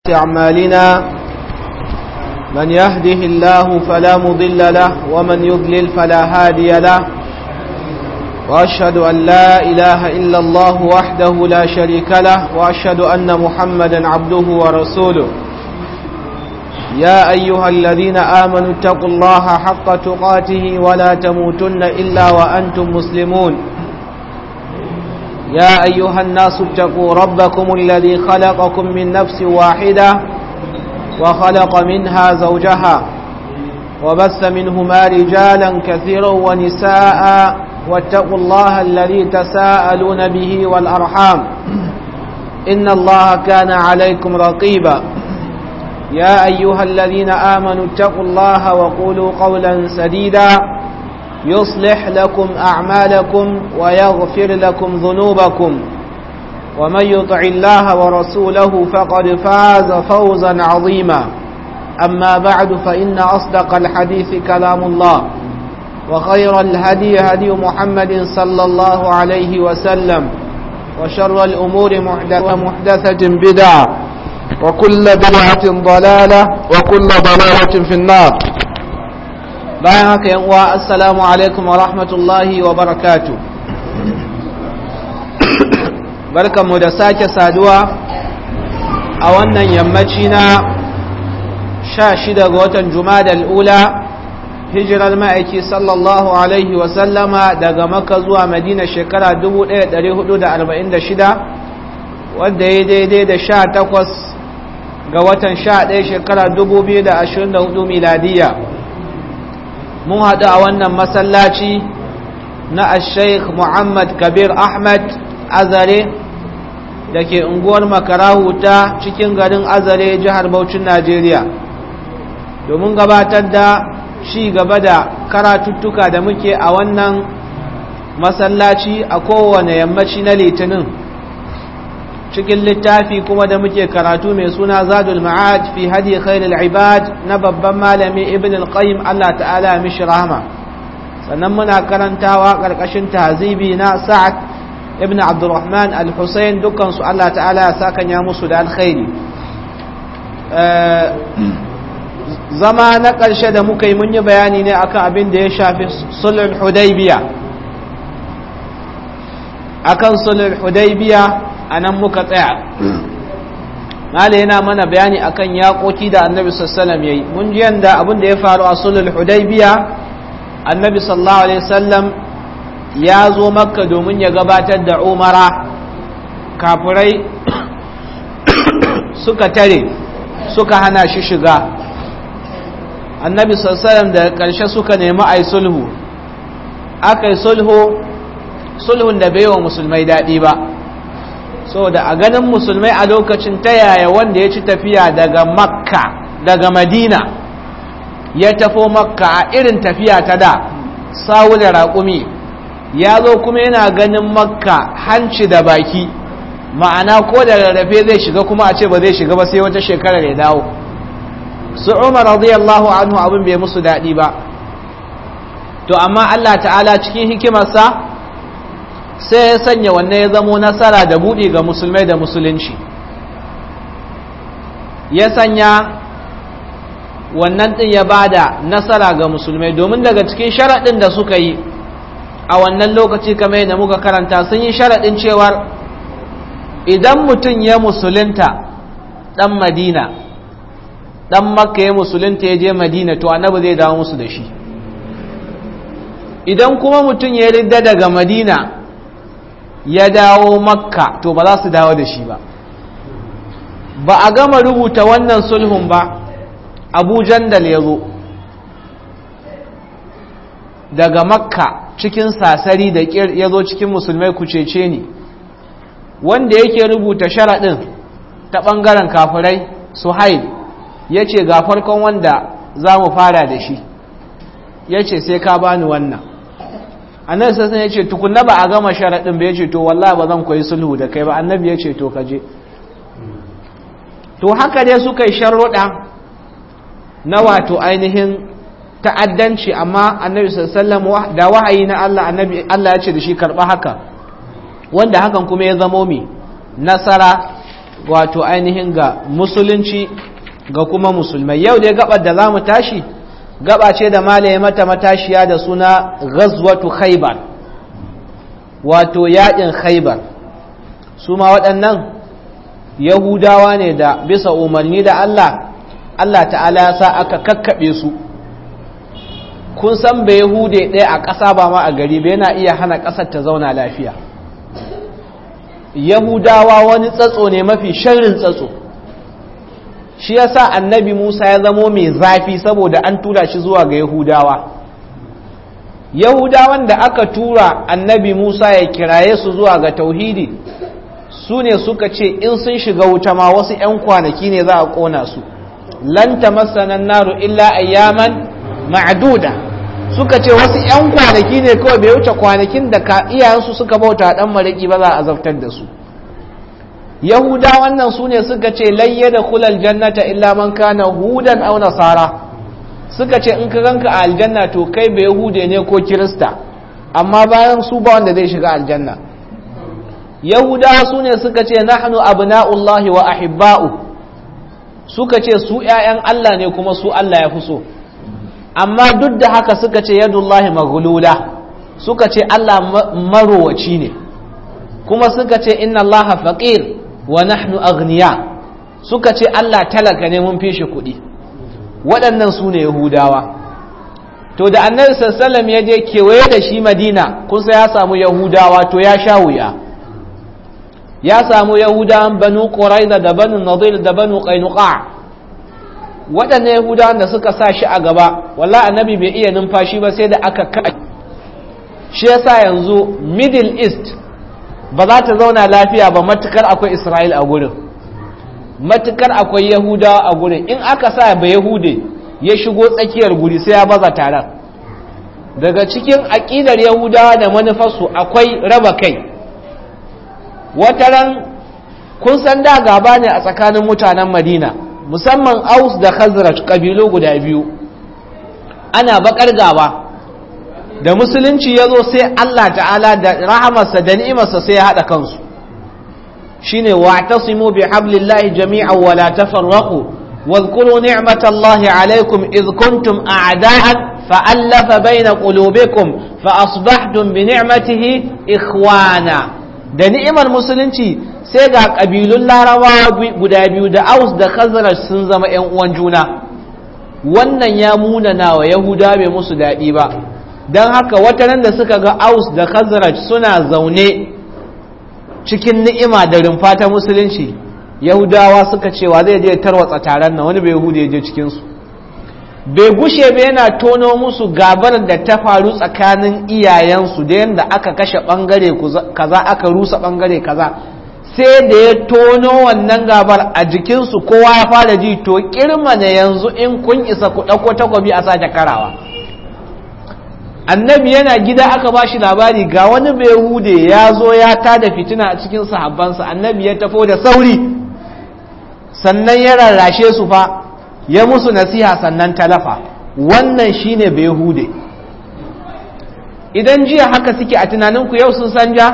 أعمالنا من يهده الله فلا مضل له ومن يضلل فلا هادي له وأشهد أن لا إله إلا الله وحده لا شريك له وأشهد أن محمدا عبده ورسوله يا أيها الذين آمنوا اتقوا الله حق تقاته ولا تموتن إلا وأنتم مسلمون يا أيها الناس اتقوا ربكم الذي خلقكم من نفس واحدة وخلق منها زوجها وبث منهما رجالا كثيرا ونساء واتقوا الله الذي تساءلون به والأرحام إن الله كان عليكم رقيبا يا أيها الذين آمنوا اتقوا الله وقولوا قولا سديدا يصلح لكم أعمالكم ويغفر لكم ذنوبكم ومن يطع الله ورسوله فقد فاز فوزا عظيما أما بعد فإن أصدق الحديث كلام الله وخير الهدي هدي محمد صلى الله عليه وسلم وشر الأمور محدثة بدعة وكل بدعة ضلالة وكل ضلالة في النار bayan haka yan uwa assalamu alaikum wa rahmatullahi wa barakatu barkanmu da sake saduwa a wannan yammaci na sha shida ga watan jumadal ula hijirar ma'aiki sallallahu alaihi wasallama daga maka zuwa madina shekara 1446 wadda ya daidai da sha takwas ga watan sha ɗaya shekara 2024 miladiyya mun haɗu a wannan masallaci na al-sheikh muhammad kabir ahmad azare da ke unguwar makarahu ta cikin garin azare jihar Bauchin najeriya domin gabatar da ci gaba da karatuttuka da muke a wannan masallaci a kowane yammaci na litinin cikin littafi kuma da muke karatu mai suna zadul ma'ad fi hadi khairul ibad na babban malami ibn al-qayyim Allah ta'ala mishi rahama sannan muna karantawa karkashin tahzibi na sa'ad ibn abdurrahman al-husayn dukkan su Allah ta'ala ya saka ya musu da alkhairi zama na karshe da muka yi mun yi bayani ne akan abin da ya shafi sulhul hudaybiya akan sulhul hudaybiya a nan muka tsaya mala yana mana bayani akan yaƙoƙi da annabi sallallahu ya yi mun ji yanda abin da ya faru a sulhul hudaybiya annabi sallallahu alaihi wasallam ya zo makka domin ya gabatar da umara kafirai suka tare suka hana shi shiga annabi sallallahu da ƙarshe suka nemi ai sulhu aka yi sulhu sulhun da bai wa musulmai daɗi ba saboda a ganin musulmai a lokacin ta yaya wanda ya ci tafiya daga makka daga madina ya tafo makka a irin tafiya ta da sawu da raƙumi ya zo kuma yana ganin makka hanci da baki ma'ana ko da rarrafe zai shiga kuma a ce ba zai shiga ba sai wata shekarar ya dawo su umar radiyallahu anhu abin bai musu daɗi ba to amma allah ta'ala cikin hikimarsa sai ya sanya wannan ya zamo nasara da buɗe ga musulmai da musulunci ya sanya wannan ɗin ya bada nasara ga musulmai domin daga cikin sharaɗin da suka yi a wannan lokaci kamar yadda muka karanta sun yi sharaɗin cewar idan mutum ya musulunta ɗan madina ɗan makka ya musulunta ya je madina to annabi zai dawo musu da shi idan kuma mutum ya ridda daga madina ya dawo makka to ba za su dawo da shi ba ba a gama rubuta wannan sulhun ba abu jandal ya zo daga makka cikin sasari da ya zo cikin musulmai kucece ne wanda yake rubuta sharaɗin ta ɓangaren kafirai suhail ya ce ga farkon wanda za mu fara da shi ya ce sai ka bani wannan annabi sassan ya ce tukunna ba a gama sharaɗin ba ya ce to wallah ba zan koyi sulhu da kai ba annabi ya ce to kaje to haka dai suka yi sharuɗa na wato ainihin ta'addanci amma annabi sallam da wahayi na Allah annabi Allah ya ce da shi karɓa haka wanda hakan kuma ya zamo mi nasara wato ainihin ga musulunci ga kuma musulmai yau dai gabar da za mu tashi gaba ce da malaye mata matashiya da suna ghazwatu khaybar wato yaƙin khaybar su ma waɗannan yahudawa ne da bisa umarni da Allah Allah ta'ala ya sa aka kakkaɓe su kun san bai yahude ɗaya a ƙasa ba ma a gari bai yana iya hana ƙasar ta zauna lafiya yahudawa wani tsatso ne mafi sharrin tsatso shi yasa annabi musa ya zamo mai zafi saboda an tura shi zuwa ga yahudawa yahudawan da aka tura annabi musa ya kiraye su zuwa ga tauhidi su ne suka ce in sun shiga wuta ma wasu 'yan kwanaki ne za a ƙona su lanta masanan naru illa ayyaman ma'aduda suka ce wasu 'yan kwanaki ne kawai bai wuce kwanakin da ka iyayensu suka bauta dan mariki ba za a azabtar da su yahuda wannan su ne suka ce layya da kulal jannata illa man kana hudan aw nasara suka ce in ka ganka a aljanna to kai bai yahude ne ko kirista amma bayan su ba wanda zai shiga aljanna yahudawa su ne suka ce nahnu abna'ullahi wa ahibba'u suka ce su ƴaƴan Allah ne kuma su Allah ya fi so amma duk da haka suka ce yadullahi maghlula suka ce Allah marowaci ne kuma suka ce inna Allah faqir wa nahnu aghniya suka ce Allah talaka ne mun fi shi kuɗi waɗannan su ne yahudawa to da annabi sallallahu ya je kewaye da shi madina kusa ya samu yahudawa to ya sha wuya ya samu yahudawan banu quraiza da banu nadir da banu qainuqa waɗannan yahudawan da suka sa shi a gaba walla annabi bai iya numfashi ba sai da aka ka shi yasa yanzu middle east ba za ta zauna lafiya ba matukar akwai isra'il a gurin matukar akwai yahudawa a gurin in aka sa ba yahude ya shigo tsakiyar guri sai ya baza taron daga cikin aƙidar yahudawa da manufarsu akwai raba kai wataran kun san da gaba ne a tsakanin mutanen madina musamman aus da khazraj ƙabilu guda biyu ana bakar gaba da musulunci ya zo sai Allah ta'ala da rahamarsa da ni'imarsa sai ya haɗa kansu shine wa'tasimu bi hablillahi jami'an wa la tafarraqu واذكروا نعمة الله عليكم إذ كنتم أعداء فألف بين قلوبكم فأصبحتم بنعمته إخوانا da ni'imar musulunci sai ga ƙabilun larabawa guda biyu da aus da khazraj sun zama 'yan uwan juna wannan ya munana wa yahuda bai musu daɗi ba don haka watanen da suka ga aus da khazraj suna zaune cikin ni'ima da rumfa ta musulunci yahudawa suka cewa zai je tarwatsa taron nan wani bai yahuda ya je cikinsu bai gushe ba yana tono musu gabar da ta faru tsakanin iyayensu da yadda aka kashe bangare kaza aka rusa bangare kaza sai da ya tono wannan gabar a jikinsu kowa ya fara ji to kirma ne yanzu in kun isa ku ɗauko takwabi a sake karawa annabi yana gida aka ba shi labari ga wani bai hude ya zo ya tada fitina a cikin sahabbansa annabi ya tafo da sauri sannan ya rarrashe su fa ya musu nasiha sannan talafa wannan shine bai hude idan jiya haka suke a tunaninku yau sun sanja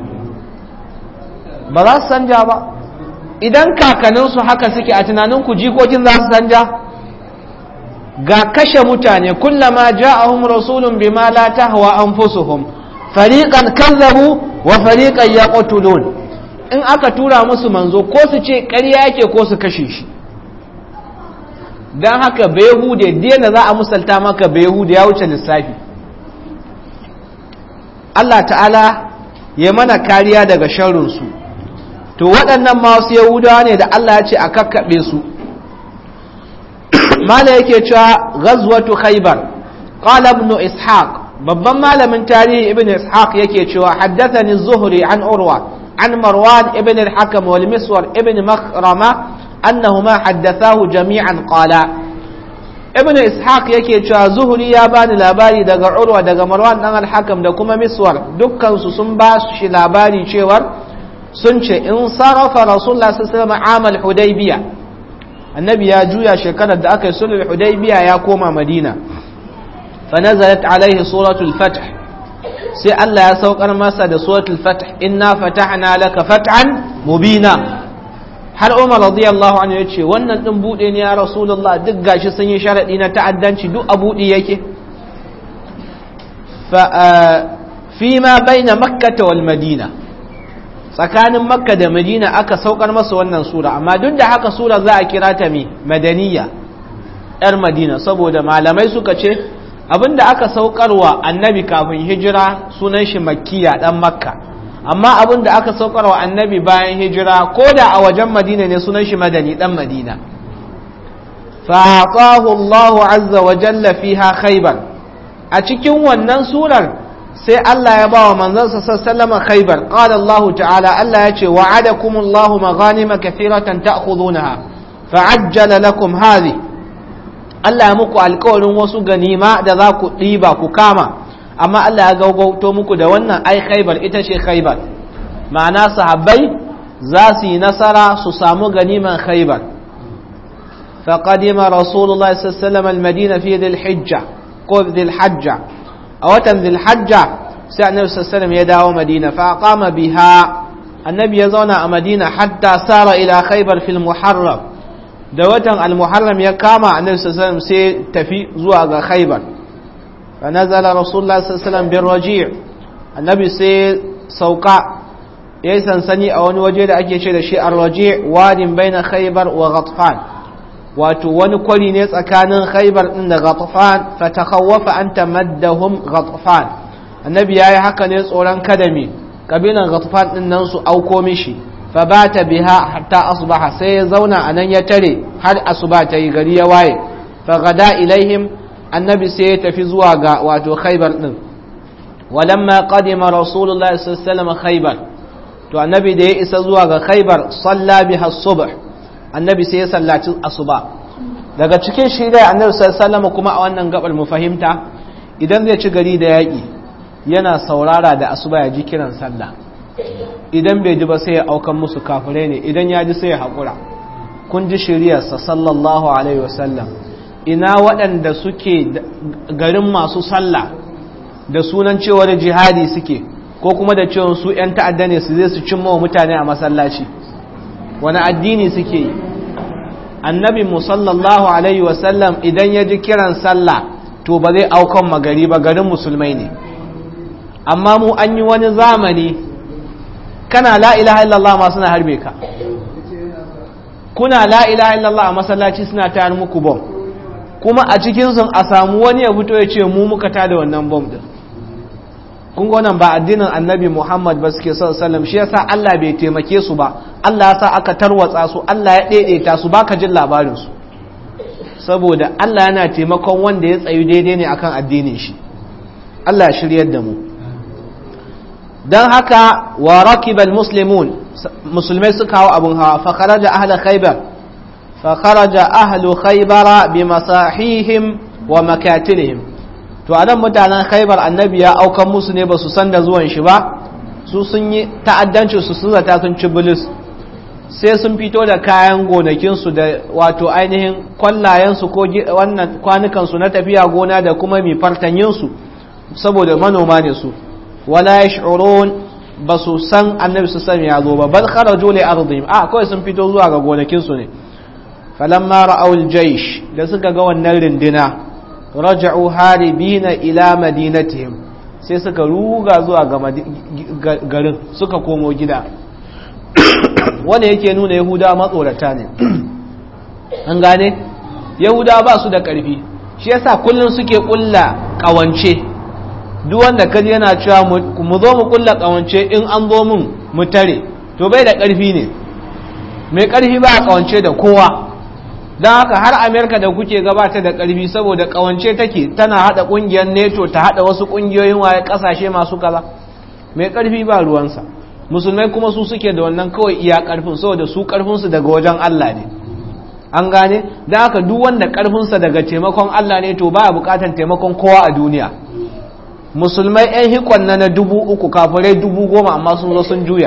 ba za su sanja ba idan kakaninsu haka suke a tunaninku jikokin za su sanja ga kashe mutane kullama ja'ahum rasulun bima la tahwa anfusuhum fariqan kazzabu wa fariqan yaqtulun in aka tura musu manzo ko su ce ƙarya yake ko su kashe shi dan haka behude da za a musalta maka behude ya wuce lissafi Allah ta'ala ya mana kariya daga sharrin su to waɗannan masu yahudawa ne da Allah ya ce a kakkaɓe su mala yake cewa ghazwatu khaybar qala ibn ishaq babban malamin tarihi ibn ishaq yake cewa haddathani zuhri an urwa an marwan ibn al-hakam wal miswar ibn makhrama annahuma haddathahu jami'an qala ibn ishaq yake cewa zuhri ya bani labari daga urwa daga marwan dan al-hakam da kuma miswar dukkan su sun ba shi labari cewa sun ce in sarafa rasulullah sallallahu alaihi wasallam amal hudaybiyah annabi ya juya shekarar da aka yi sulhul hudaybiya ya koma madina fa nazalat alaihi suratul fath sai Allah ya saukar masa da suratul fath inna fatahna laka fathan mubina har umar radiyallahu anhu ya ce wannan din bude ne ya rasulullah duk gashi sun yi sharadi na ta'addanci duk a bude yake fa fi ma baina makkah wal madina tsakanin makka da madina aka saukar masa wannan sura amma duk da haka sura za a kira ta mi madaniya yar madina saboda malamai suka ce abinda aka saukarwa annabi kafin hijira sunan shi makkiya dan makka amma abinda aka saukarwa annabi bayan hijira ko da a wajen madina ne sunan shi madani dan madina fa'atahu Allahu azza wa jalla fiha khaybar a cikin wannan surar sai Allah ya bawa manzansa sallama khaybar qala Allah ta'ala Allah ya ce wa'adakumullahu maghanima kathiratan ta'khudunaha fa'ajjala lakum hadhihi Allah ya muku alkawarin wasu ganima da za ku ɗiba ku kama amma Allah ya gaugauto muku da wannan ai khaibar ita ce khaibar ma'ana sahabbai za su yi nasara su samu ganiman khaibar فقدم رسول الله صلى الله عليه وسلم المدينة في ذي الحجة قول ذي الحجة أو ذي الحجة سأل النبي صلى الله عليه وسلم يدعو مدينة فأقام بها النبي يزون مدينة حتى سار إلى خيبر في المحرم da watan al-muharram ya kama annabi sallallahu alaihi sai tafi zuwa ga khaybar fa nazala rasulullah sallallahu alaihi wasallam bir raji' annabi sai sauka yayi sansani a wani waje da ake ce da shi ar-raji' wadin baina khaybar wa ghatfan wato wani kwari ne tsakanin khaybar din da ghatfan fa takhawwafa an tamaddahum ghatfan annabi yayi haka ne tsoron kadami kabilan ghatfan din nan su auko mishi فبات بها حتى أصبح سيزونا أن يتري هل أصبات يغري واي فغدا إليهم النبي سيتفي زواغا واتو خيبر ولما قدم رسول الله صلى الله عليه وسلم خيبر تو النبي دي إسا زواغا خيبر صلى بها الصبح النبي سيسلى الصبح daga cikin shirya annabi sallallahu kuma a wannan gabar mu fahimta idan zai ci gari da yaƙi yana saurara da asuba ya ji kiran sallah idan bai ji ba sai ya aukan musu kafirai ne idan ya ji sai ya haƙura kun ji shiryarsa sallallahu alaihi wasallam ina waɗanda suke garin masu sallah da sunan cewar jihadi suke ko kuma da cewa su 'yan ta'adda ne su zai su cimma wa mutane a masallaci wani addini suke yi annabi mu sallallahu alaihi wasallam idan ya ji kiran sallah to ba zai aukan magari ba garin musulmai ne amma mu an yi wani zamani kana la ilaha illallah ma suna harbe ka kuna la ilaha illallah a masallaci suna tayar muku bom kuma a cikin sun a samu wani ya fito ya ce mu muka tada wannan bom din kun ga wannan ba addinin annabi Muhammad ba suke sallallahu alaihi shi yasa Allah bai taimake su ba Allah ya sa aka tarwatsa su Allah ya daidaita su baka jin labarin su saboda Allah yana taimakon wanda ya tsayu daidai ne akan addinin shi Allah ya shiryar da mu don haka wa rakibal muslimun musulmai suka hau abin hawa fa kharaja ahla khaybar fa kharaja ahlu khaybara bi masahihim wa makatilihim to anan mutanen khaybar annabi ya aukan musu ne ba su san da zuwan shi ba su sun yi ta'addanci su sun zata sun ci bilis sai sun fito da kayan gonakinsu da wato ainihin kwallayensu ko wannan kwanukansu na tafiya gona da kuma mi fartanyinsu saboda manoma ne su wala yash'urun ba su san annabi su sami ya zo ba bal kharaju li ardihim a kawai sun fito zuwa ga gonakin su ne falamma ra'aw al-jaysh da suka ga wannan rindina raja'u haribina ila madinatihim sai suka ruga zuwa ga garin suka komo gida wanda yake nuna yahuda matsorata ne an gane yahuda ba su da ƙarfi shi yasa kullum suke ƙulla ƙawance duk wanda kaji yana cewa mu zo mu ƙulla ƙawance in an zo mun mu tare to bai da ƙarfi ne mai ƙarfi ba a ƙawance da kowa don haka har amerika da kuke gabata da ƙarfi saboda ƙawance take tana haɗa ƙungiyar neto ta haɗa wasu ƙungiyoyin waye ƙasashe masu kaza mai ƙarfi ba ruwansa musulmai kuma su suke da wannan kawai iya karfin saboda su karfinsu daga wajen Allah ne an gane da haka duk wanda karfinsa daga taimakon Allah ne to baya bukatar taimakon kowa a duniya musulmai yan hikon na na dubu uku kafirai dubu goma amma sun zo sun juya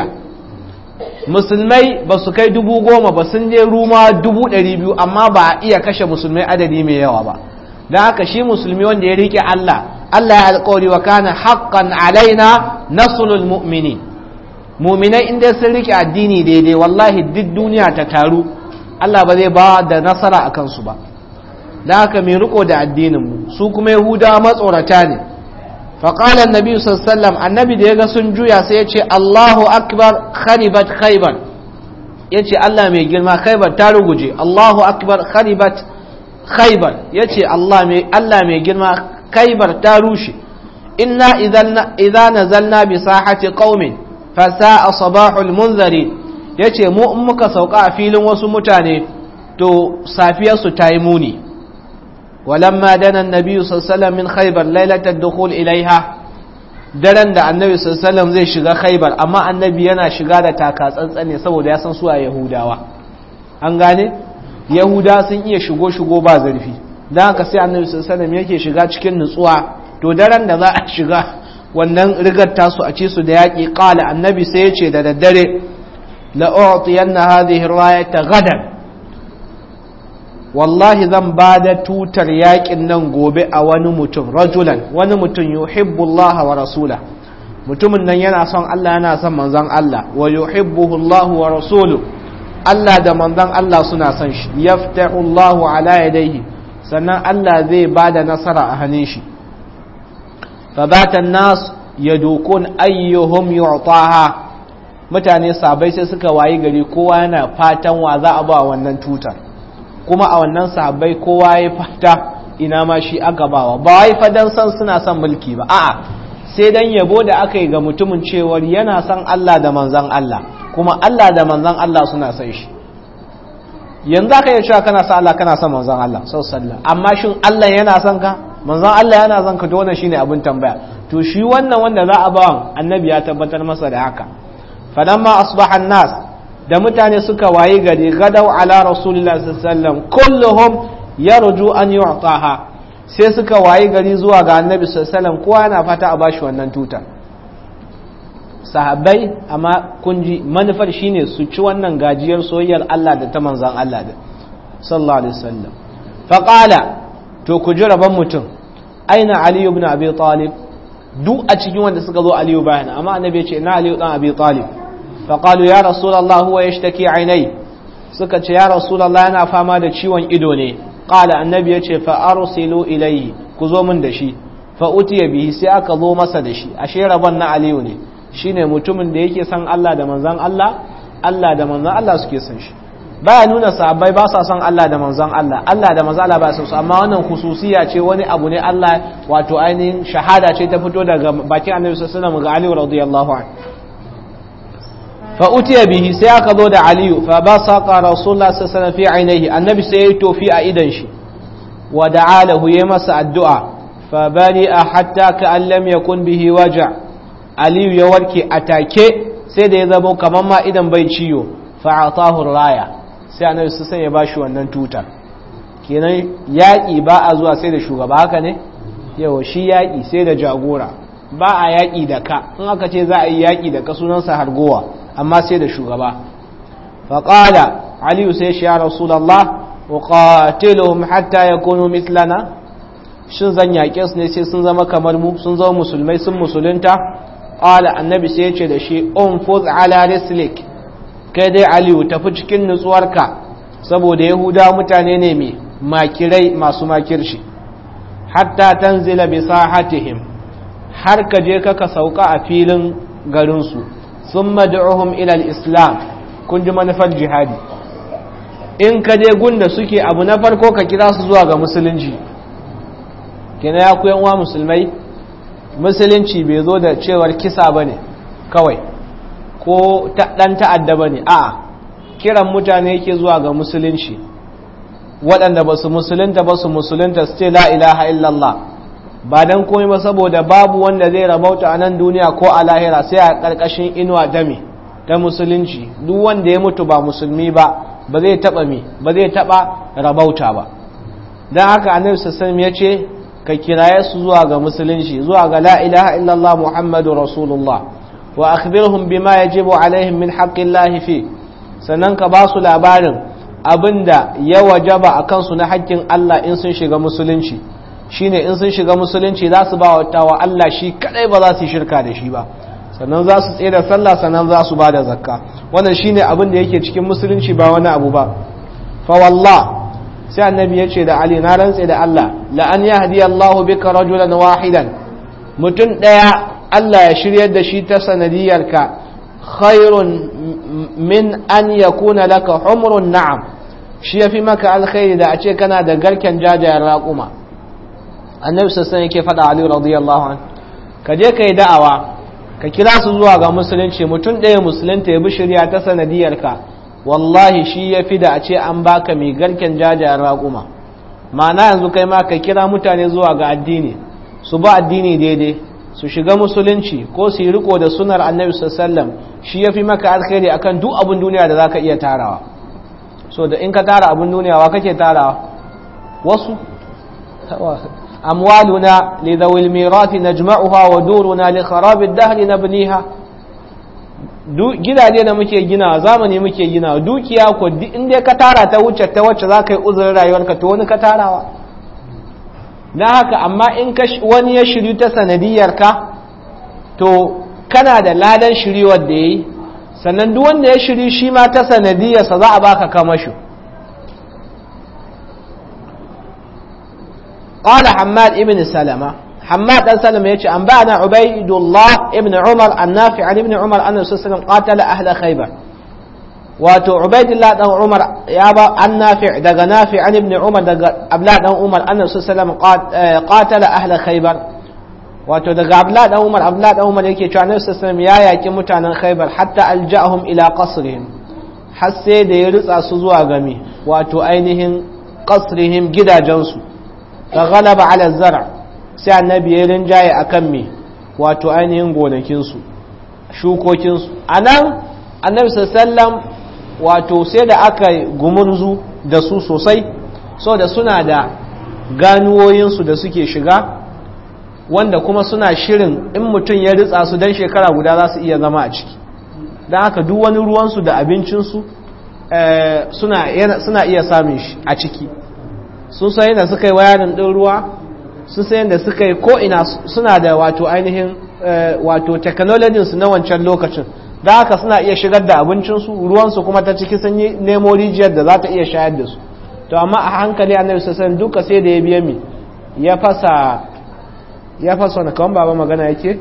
musulmai ba su kai dubu goma ba sun je ruma dubu ɗari biyu amma ba a iya kashe musulmai adadi mai yawa ba da haka shi musulmi wanda ya rike Allah Allah ya alƙawari wa kana haqqan alaina nasrul mu'minin muminai inda sun rike addini daidai wallahi duk duniya ta taru Allah ba zai ba da nasara a kansu ba da haka mai riko da addininmu su kuma yahudawa matsorata ne faƙala annabi sallam annabi da ya ga sun juya sai ya ce allahu akbar kharibat khaybar ya ce allah mai girma khaybar ta ruguje allahu akbar kharibat khaybar ya ce allah mai girma khaybar ta rushe inna idza nazalna bi sahati qaumin fa sa'a sabahul munzari ya ce mu in muka sauka a filin wasu mutane to safiyarsu ta yi muni ولما دنا النبي صلى الله عليه وسلم من خيبر ليلة الدخول إليها daren da annabi sallallahu zai shiga khaibar amma annabi yana shiga da taka tsantsane saboda ya san su a yahudawa an gane yahuda sun iya shigo shigo ba zarfi don haka sai annabi sallallahu yake shiga cikin nutsuwa to daren da za a shiga wannan rigar tasu a ci su da yaƙi ƙala annabi sai ya ce da daddare la'u'tiyanna hadhihi rayata gadan wallahi zan ba da tutar yakin nan gobe a wani mutum rajulan wani mutum yuhibbu Allah wa rasula mutumin nan yana son Allah yana son manzon Allah wa yuhibbuhu Allah wa rasulu Allah da manzon Allah suna son shi yaftahu Allah ala yadayhi sannan Allah zai ba da nasara a hannun shi fabatan nas yadukun ayyuhum yu'taha mutane sabai sai suka wayi gari kowa yana fatan wa za a ba wannan tutar kuma a wannan sahabbai kowa ya fata ina ma shi aka bawa ba wai fadan san suna son mulki ba a'a sai dan yabo da aka yi ga mutumin cewar yana son Allah da manzon Allah kuma Allah da manzon Allah suna son shi yanzu aka yi cewa kana son Allah kana son manzon Allah sallallahu amma shin Allah yana son ka manzon Allah yana son ka to wannan shine abin tambaya to shi wannan wanda za a bawan annabi ya tabbatar masa da haka falamma asbaha nas da mutane suka wayi gari gadau ala rasulullah sallallahu kulluhum yarju an yu'taha sai suka wayi gari zuwa ga annabi sallallahu kowa yana fata a bashi wannan tutar sahabbai amma kun ji manufar shine su ci wannan gajiyar soyayyar Allah da ta manzon Allah da sallallahu alaihi wasallam faqala to ku ji rabon mutum aina ali ibn abi talib duk a cikin wanda suka zo aliyu bayan amma annabi ya ce ina aliyu dan abi talib فقالوا يا رسول الله هو يشتكي عيني suka ce ya rasulallah yana fama da ciwon ido ne qala annabi yace fa arsilu ilayhi ku zo min da shi fa utiya bihi sai aka zo masa da shi ashe rabon na aliyu ne shine mutumin da yake son Allah da manzon Allah Allah da manzon Allah suke son shi baya nuna sahabbai ba sa son Allah da manzon Allah Allah da manzon Allah ba su amma wannan khususiya ce wani abu ne Allah wato ainihin shahada ce ta fito daga bakin annabi sallallahu alaihi wasallam ga Ali radiyallahu anhu فأتي به سياق ضد علي فبصق رسول الله صلى الله عليه وسلم في عينيه النبي سيتو في أيدنش ودعا له يمس الدعاء فبرئ حتى كأن لم يكن به وجع علي يوركي أتاكي سيد يذبو كمان ما إذن بيتشيو فأعطاه الراية sai annabi su sai ya bashi wannan tutar kenan yaƙi ba a zuwa sai da shugaba haka ne yawa shi yaƙi sai da jagora ba a yaƙi da ka in aka ce za a yi yaƙi da ka sunansa hargowa amma sai da shugaba faƙala aliyu sai shi ya rasulallah uqatiluhum hatta yakunu mislana shin zan yaƙe su ne sai sun zama kamar mu sun zama musulmai sun musulunta qala annabi sai ya ce da shi unfuz ala rislik kai dai aliyu tafi cikin nutsuwarka saboda yahuda mutane ne mai makirai masu makirshi hatta tanzila bi sahatihim har ka je ka sauka a filin garinsu sun mad'uhum ilal islam kun ji manufar jihadi in ka je gunda suke abu na farko ka kira su zuwa ga musulunci kina ya kuyan uwa musulmai musulunci bai zo da cewar kisa ba ne kawai ko ɗan ta'adda ba ne a kiran mutane yake zuwa ga musulunci waɗanda ba su musulunta ba su musulunta su ce la ilaha illallah ba don komai ba saboda babu wanda zai rabauta a nan duniya ko a lahira sai a ƙarƙashin inuwa dame ta musulunci duk wanda ya mutu ba musulmi ba ba zai taɓa mi ba zai taɓa rabauta ba don haka annabi sassan ya ce ka kiraye su zuwa ga musulunci zuwa ga la ilaha illallah muhammadu rasulullah wa akhbirhum bima yajibu alaihim min haqqillahi fi sannan ka ba su labarin abinda ya wajaba a kansu na haƙƙin Allah in sun shiga musulunci shine in sun shiga musulunci za su ba wa Allah shi kadai ba za su yi shirka da shi ba sannan za su tsaye da sallah sannan za su ba da zakka wannan shine abin da yake cikin musulunci ba wani abu ba fa wallah sai annabi ya ce da ali na rantse da Allah la an yahdi Allahu bika rajulan wahidan mutum daya Allah ya shiryar da shi ta sanadiyarka khairun min an yakuna laka humrun na'am shi yafi maka alkhairi da a ce kana da garken jajayen raƙuma annabi sassan yake faɗa ali radiyallahu an ka je ka yi da'awa ka kira su zuwa ga musulunci mutum ɗaya musulunta ya bi shirya ta sanadiyarka wallahi shi ya fi da a ce an baka mai garken jajayen raƙuma ma'ana yanzu kai ma ka kira mutane zuwa ga addini su ba addini daidai su shiga musulunci ko su yi riko da sunar annabi sallam shi ya fi maka alkhairi akan duk abin duniya da za ka iya tarawa so da in ka tara abin duniya wa kake tarawa wasu أموالنا لذوي الميراث نجمعها ودورنا لخراب الدهر نبنيها gidaje da muke gina zamani muke gina dukiya ko in dai ka tara ta wuce ta wacce za ka yi uzurin rayuwarka to wani ka tarawa na haka amma in wani ya shiryu ta sanadiyarka to kana da ladan shiryuwar da ya yi sannan duk wanda ya shiryu shi ma ta sanadiyarsa za a baka kamashu قال حماد ابن سلمة حماد بن سلمة يتي أنبأنا عبيد الله ابن عمر النافع عن ابن عمر أن الرسول صلى الله عليه وسلم قاتل أهل خيبر واتو عبيد الله بن عمر يابا النافع دغ نافع عن ابن عمر دغ أبلا بن عمر أن الرسول صلى الله عليه وسلم قاتل أهل خيبر wato daga abla dan umar abla dan umar yake cewa annabi sallallahu alaihi wasallam ya yaki mutanen khaybar hatta alja'ahum ila qasrihim har sai da ya ritsa su zuwa game wato ainihin qasrihim gidajensu fa ghalaba ala zar' sai annabi ya rinjaye akan me wato ainihin gonakinsu shukokinsu anan annabi sallallahu wato sai da aka gumurzu da su sosai so da suna da ganuwoyinsu da suke shiga wanda kuma suna shirin in mutum ya ritsa su don shekara guda za su iya zama a ciki don haka duk wani ruwansu da abincinsu suna iya samun shi a ciki sun sayi da suka yi wayanin ɗin ruwa sun sayi da suka yi ko'ina suna da wato ainihin wato technologinsu na wancan lokacin da haka suna iya shigar da abincinsu ruwansu kuma ta ciki sun yi nemo rijiyar da za ta iya shayar da su to amma a hankali annabi sassan duka sai da ya biya mi ya fasa ya fasa wani kawon baba magana yake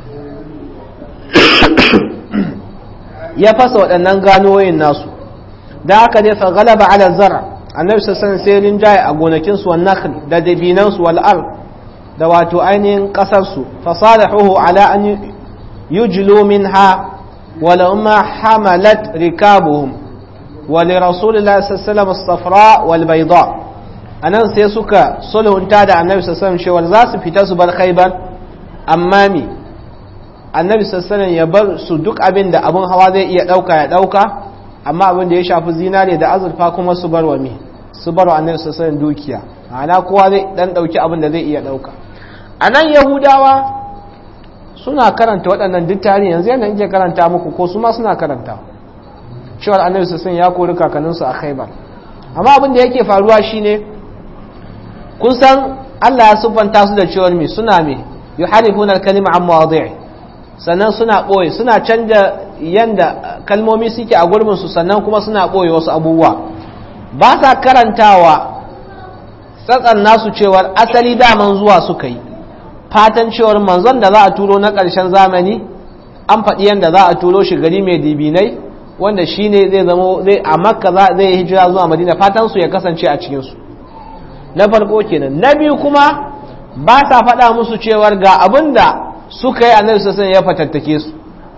ya fasa waɗannan ganoyin nasu da haka dai fa galaba ala zara annabi sassan sai rinjaye a gonakinsu wa nakhl da dabinansu wal ard da wato ainihin ƙasarsu fasalahuhu ala an yujlu minha wala ma hamalat rikabuhum wa li rasulillahi sallallahu alaihi wasallam as-safra wal bayda anan sai suka sulhunta da annabi sallallahu alaihi wasallam za su fita su bar khaybar amma mi annabi sallallahu ya bar su duk abin da abun hawa zai iya dauka ya dauka amma abin da ya shafi zinare da azurfa kuma su bar wa mi su bar wa annabi sallallahu dukiya ana kowa zai dan dauki abin da zai iya dauka anan yahudawa suna karanta waɗannan duk tarihi yanzu yana yake karanta muku ko su ma suna karanta cewar annabi sallallahu ya kori kakanninsu a khaybar amma abin da yake faruwa shine kun san Allah ya siffanta su da cewar me suna me yuharifuna al-kalima an mawadi'i sannan suna boye suna canja yanda kalmomi suke a gurbin su sannan kuma suna boye wasu abubuwa ba sa karantawa tsatsan nasu cewar asali daman zuwa suka yi fatan cewar manzon da za a turo na ƙarshen zamani an faɗi yanda za a turo shi gari mai dibinai wanda shine zai zama zai a makka zai yi hijira zuwa madina fatan su ya kasance a cikin su na farko kenan na biyu kuma ba sa faɗa musu cewar ga abin da suka yi annabi sassan ya fatattake su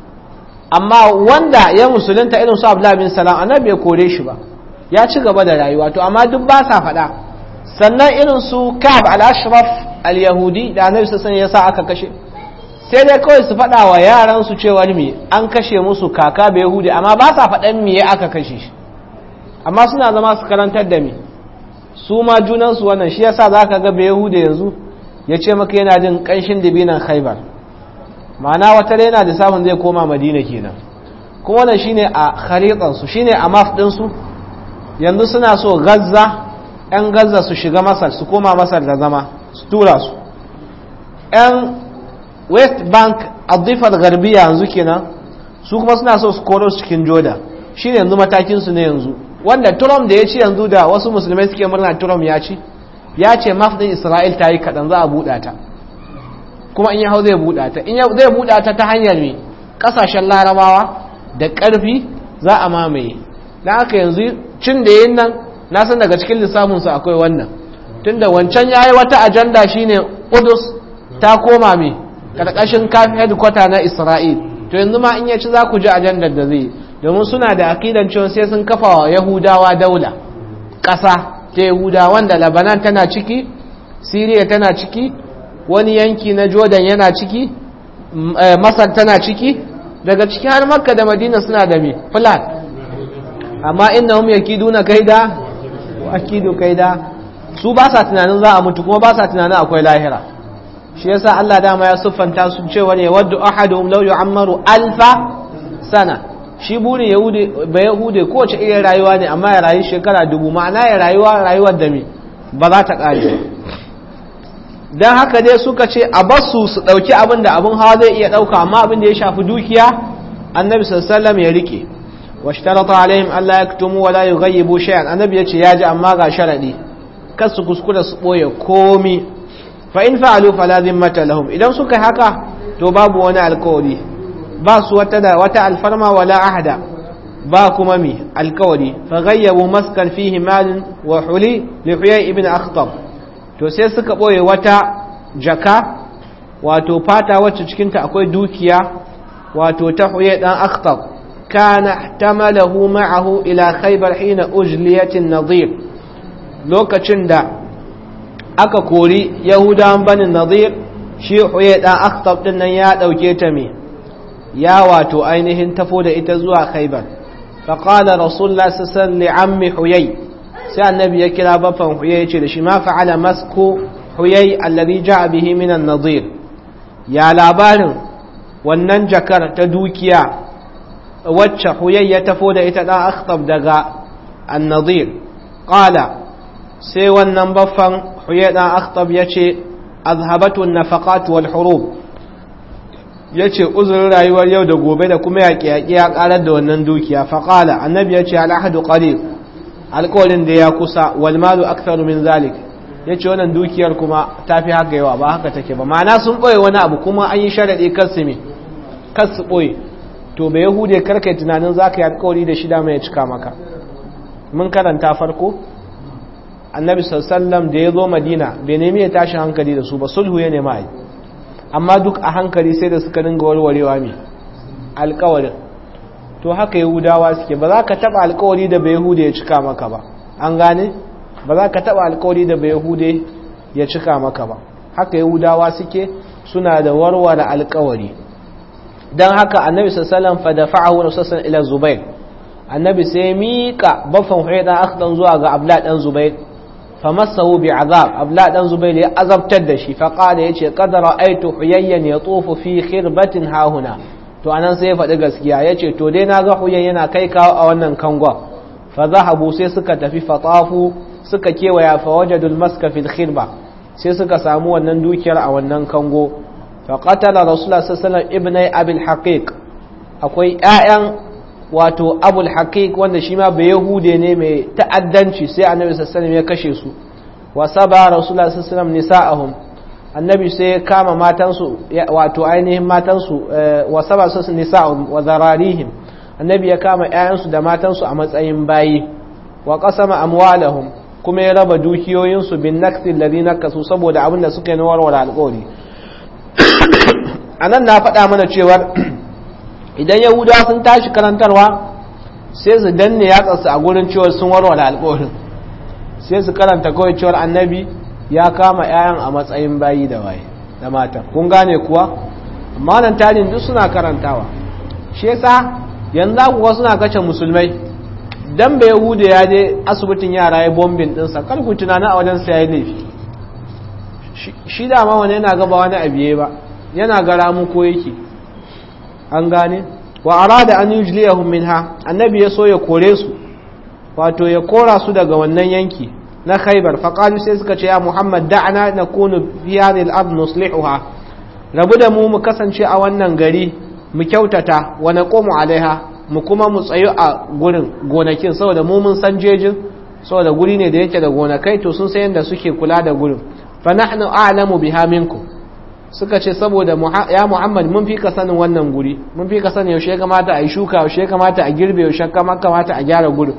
amma wanda ya musulunta irin su abdullahi bin salam annabi ya kore shi ba ya ci gaba da rayuwa to amma duk ba sa faɗa sannan irin su ka'ab al-ashraf al-yahudi da annabi sassan ya sa aka kashe sai dai kawai su faɗa wa yaran su cewar me an kashe musu kaka bai yahudi amma ba sa faɗan me aka kashe shi amma suna zama su karantar da me su ma junansu wannan shi yasa za ka ga bai yahuda yanzu ya ce maka yana jin ƙanshin dabinan khaibar ma'ana wata yana da samun zai koma madina kenan kuma wannan shine a kharitansu shine a maf ɗinsu yanzu suna so gazza 'yan gazza su shiga masar su koma masar da zama su tura su 'yan west bank addifar garbiya yanzu kenan su kuma suna so su koro su cikin joda shi ne yanzu matakinsu ne yanzu wanda trump da ya ci yanzu da wasu musulmai suke murna trump ya ci ya ce mafdin isra'il ta yi kaɗan za a buɗa ta kuma in ya hau zai buɗa ta in zai buɗa ta ta hanyar ne ƙasashen larabawa da ƙarfi za a mamaye na haka yanzu cin da yin nan na san daga cikin lissafinsu akwai wannan tunda wancan ya yi wata ajanda shine Qudus ta koma mai karkashin kafin headquarter na Isra'il to yanzu ma in ya ci za ku ji ajandar da zai domin suna da akidan cewa sai sun kafa wa Yahudawa daula ƙasa ta Yahuda wanda Lebanon tana ciki Syria tana ciki wani yanki na Jordan yana ciki Masar tana ciki daga ciki har Makka da Madina suna da me plan amma innahum yakiduna kaida wa akidu kaida su ba sa tunanin za a mutu kuma ba sa tunanin akwai lahira shi yasa Allah dama ya siffanta su cewa ne wadda ahaduhum law yu'ammaru alfa sana shi burin yahudi ba yahude kowace irin rayuwa ne amma ya rayu shekara dubu ma'ana ya rayuwa rayuwar da me ba za ta kare dan haka dai suka ce a basu su dauki abin da abin hawa zai iya dauka amma abin da ya shafi dukiya annabi sallallahu alaihi wasallam ya rike washtarata alaihim alla yaktumu wala yughayyibu shay'an annabi yace yaji amma ga sharadi kar su kuskura su ɓoye komi fa in fa'alu fala zimmata lahum idan suka haka to babu wani alkawari ba su wata da wata alfarma wala ahada ba kuma mi alkawari fa ghayyabu maskan fihi malin wa huli li huyay ibn akhtab to sai suka ɓoye wata jaka wato fata wacce cikinta akwai dukiya wato ta huyay dan akhtab kana tamalahu ma'ahu ila khaybar hina ujliyatin nadir lokacin da aka kori yahudawan banin nazir shi huye dan akhtab din nan ya dauke ta me ya wato ainihin tafo da ita zuwa khaybar fa qala rasulullah sallallahu alaihi ammi huyay sai annabi ya kira bafan huyay ya ce da shi ma fa'ala masku huyay alladhi ja'a bihi min an-nadir ya labarin wannan jakar ta dukiya wacce huyay ya tafo da ita dan akhtab daga an-nadir qala sai wannan baffan huyedan akhtab ya ce azhabatun nafaqat wal hurub ya ce uzurin rayuwar yau da gobe da kuma yaƙi-yaƙi ya ƙarar da wannan dukiya faƙala annabi ya ce al'ahadu qarib alƙawalin da ya kusa wal malu aktharu min zalik ya ce wannan dukiyar kuma ta fi haka yawa ba haka take ba ma'ana sun ɓoye wani abu kuma an yi sharaɗi kar su me kar su ɓoye to bai yahude karkai tunanin za ka yi alƙawari da shida mai cika maka mun karanta farko annabi sallam da ya zo madina bai nemi ya tashi hankali da su ba sulhu ya nema yi amma duk a hankali sai da suka dinga warwarewa mai alkawarin to haka yahudawa suke ba za ka taba alkawari da bai yahude ya cika maka ba an gane ba za ka taba alkawari da bai yahude ya cika maka ba haka yahudawa suke suna da warware alkawari don haka annabi sallam fa da fa'ahu rasulullah ila zubair annabi sai mika baffan huayda akhdan zuwa ga abla dan zubair فمسه بعذاب أبلا دان زبيل أذب تدشي فقال يتي قد رأيت حييا يطوف في خربة ها هنا to anan sai ya faɗi gaskiya ya ce to dai na ga huyan yana kai kawo a wannan kangon fa zahabu sai suka tafi fatafu suka kewaya fa wajadul maska fil khirba sai suka samu wannan dukiyar a wannan kango fa qatala rasulullah sallallahu alaihi wasallam ibnai abil haqiq akwai ƴaƴan wato abul haqiq wanda shi ma bai yahude ne mai ta'addanci sai annabi sallallahu ya kashe su wa saba rasulullah sallallahu nisa'ahum annabi sai ya kama matansu wato ainihin matansu wa saba su nisa'ahum wa zararihim annabi ya kama ƴaƴansu da matansu a matsayin bayi wa qasama amwalahum kuma ya raba dukiyoyinsu bin naqsi alladhi nakasu saboda abin da suka yi na warware alƙawari anan na faɗa mana cewar idan yahudawa sun tashi karantarwa sai su danne yatsarsu a gurin cewar sun warware alƙawarin sai su karanta kawai cewar annabi ya kama 'ya'yan a matsayin bayi da waye da mata kun gane kuwa amma nan tarin duk suna karantawa shi yasa yanzu kuwa suna kace musulmai dan bai yahuda ya je asibitin yara ya bombin dinsa kar ku tunana a wajen sa yayi laifi shi da ma wani yana gaba wani abiye ba yana gara mu ko yake an gane wa arada an yujliyahum minha annabi ya so ya kore su wato ya kora su daga wannan yanki na khaybar fa qalu sai suka ce ya muhammad da'ana nakunu fi hadhihi al-ard nuslihuha rabu da mu mu kasance a wannan gari mu kyautata wa naqumu alaiha mu kuma mu tsayu a gurin gonakin saboda mu mun san jejin saboda guri ne da yake da gonakai to sun san yadda suke kula da gurin fa nahnu a'lamu biha minkum suka ce saboda ya Muhammad mun fi ka sanin wannan guri mun fi ka sanin yaushe ya kamata a yi shuka yaushe ya kamata a girbe yaushe ya kamata a gyara gurin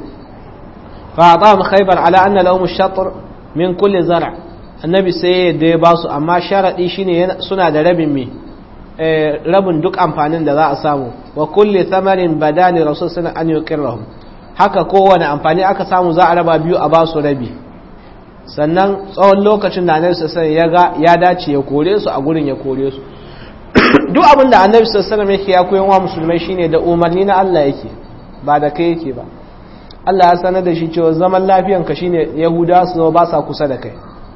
fa atahum khaybar ala anna lahum ash-shatr min kulli zar' annabi sai da ya basu amma sharadi shine suna da rabin me rabin duk amfanin da za a samu wa kulli thamarin badani rasul sallallahu an yuqirrahum haka kowane amfani aka samu za a raba biyu a basu rabi sannan tsawon lokacin da annabi sallallahu ya ga ya dace ya kore su a gurin ya kore su duk abin da annabi sallallahu yake ya koyan wa musulmai shine da umarni na Allah yake ba da kai yake ba Allah ya sanar da shi cewa zaman lafiyan ka shine yahuda su ba sa kusa da kai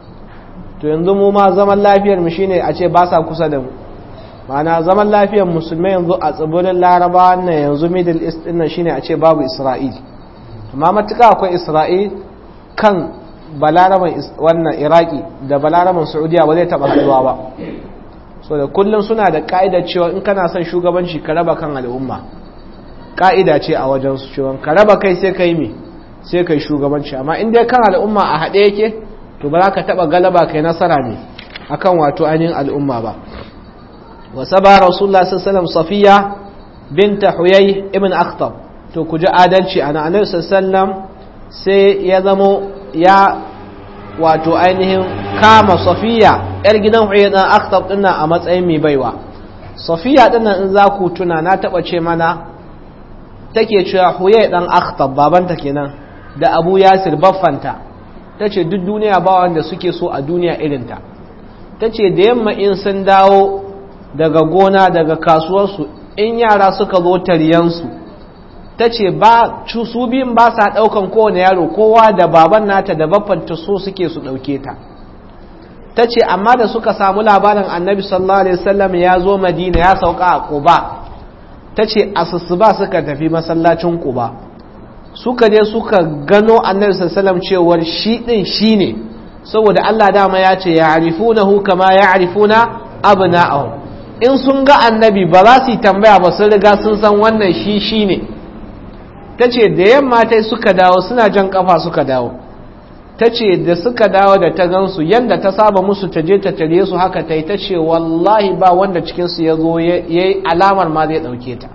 to yanzu mu ma zaman lafiyar mu shine a ce ba sa kusa da mu ma'ana zaman lafiyar musulmai yanzu a tsibirin laraba na yanzu middle east din nan shine a ce babu isra'il amma matuƙa akwai isra'il kan balaraban wannan iraki da balaraban saudiya ba zai taɓa haɗuwa ba so da kullum suna da ƙa'idar cewa in kana son shugabanci ka raba kan al'umma ƙa'ida ce a wajen su cewa ka raba kai sai kai me sai kai shugabanci amma in dai kan al'umma a haɗe yake to ba za ka taɓa galaba kai nasara ne akan wato ainihin al'umma ba وسبى رسول الله صلى الله عليه وسلم صفية بنت حيي ابن أخطب to ku ji adalci ana annabi sallam sai ya zamo ya wato ainihin kama safiya yar gidan huyay dan akhtab dinnan a matsayin mai baiwa safiya dinnan in za ku tuna na taba ce mana take cewa huyay dan akhtab babanta kenan da abu yasir baffanta tace duk duniya ba wanda suke so a duniya irinta tace da yamma in sun dawo daga gona daga kasuwarsu in yara suka zo taryansu ta ce ba su biyun ba sa ɗaukan kowane yaro kowa da baban nata da baffanta so suke su ɗauke ta ta ce amma da suka samu labarin annabi sallallahu alaihi wasallam ya zo madina ya sauka a ƙuba ta ce asusuba suka tafi masallacin ƙuba suka je suka gano annabi sallallahu alaihi wasallam cewar shi ɗin shi ne saboda Allah dama ya ce ya arifunahu kama ya arifuna abna'ahum in sun ga annabi ba za su yi tambaya ba sun riga sun san wannan shi shi ne ta ce da yamma ta suka dawo suna jan kafa suka dawo ta ce da suka dawo da ta gansu yadda ta saba musu ta je ta tare su haka ta yi ta ce wallahi ba wanda cikinsu ya zo ya yi alamar ma zai ɗauke ta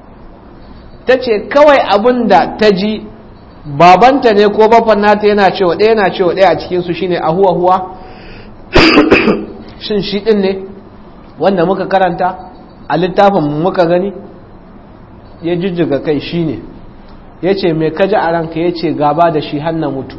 ta ce kawai abin da ta ji babanta ne ko bafan nata yana cewa ɗaya yana cewa ɗaya a cikinsu shine a huwa huwa shin shi ɗin ne wanda muka karanta a littafin muka gani ya jijjiga kai shi ne ya ce mai kaji a ranka ya ce gaba da shi hannu mutu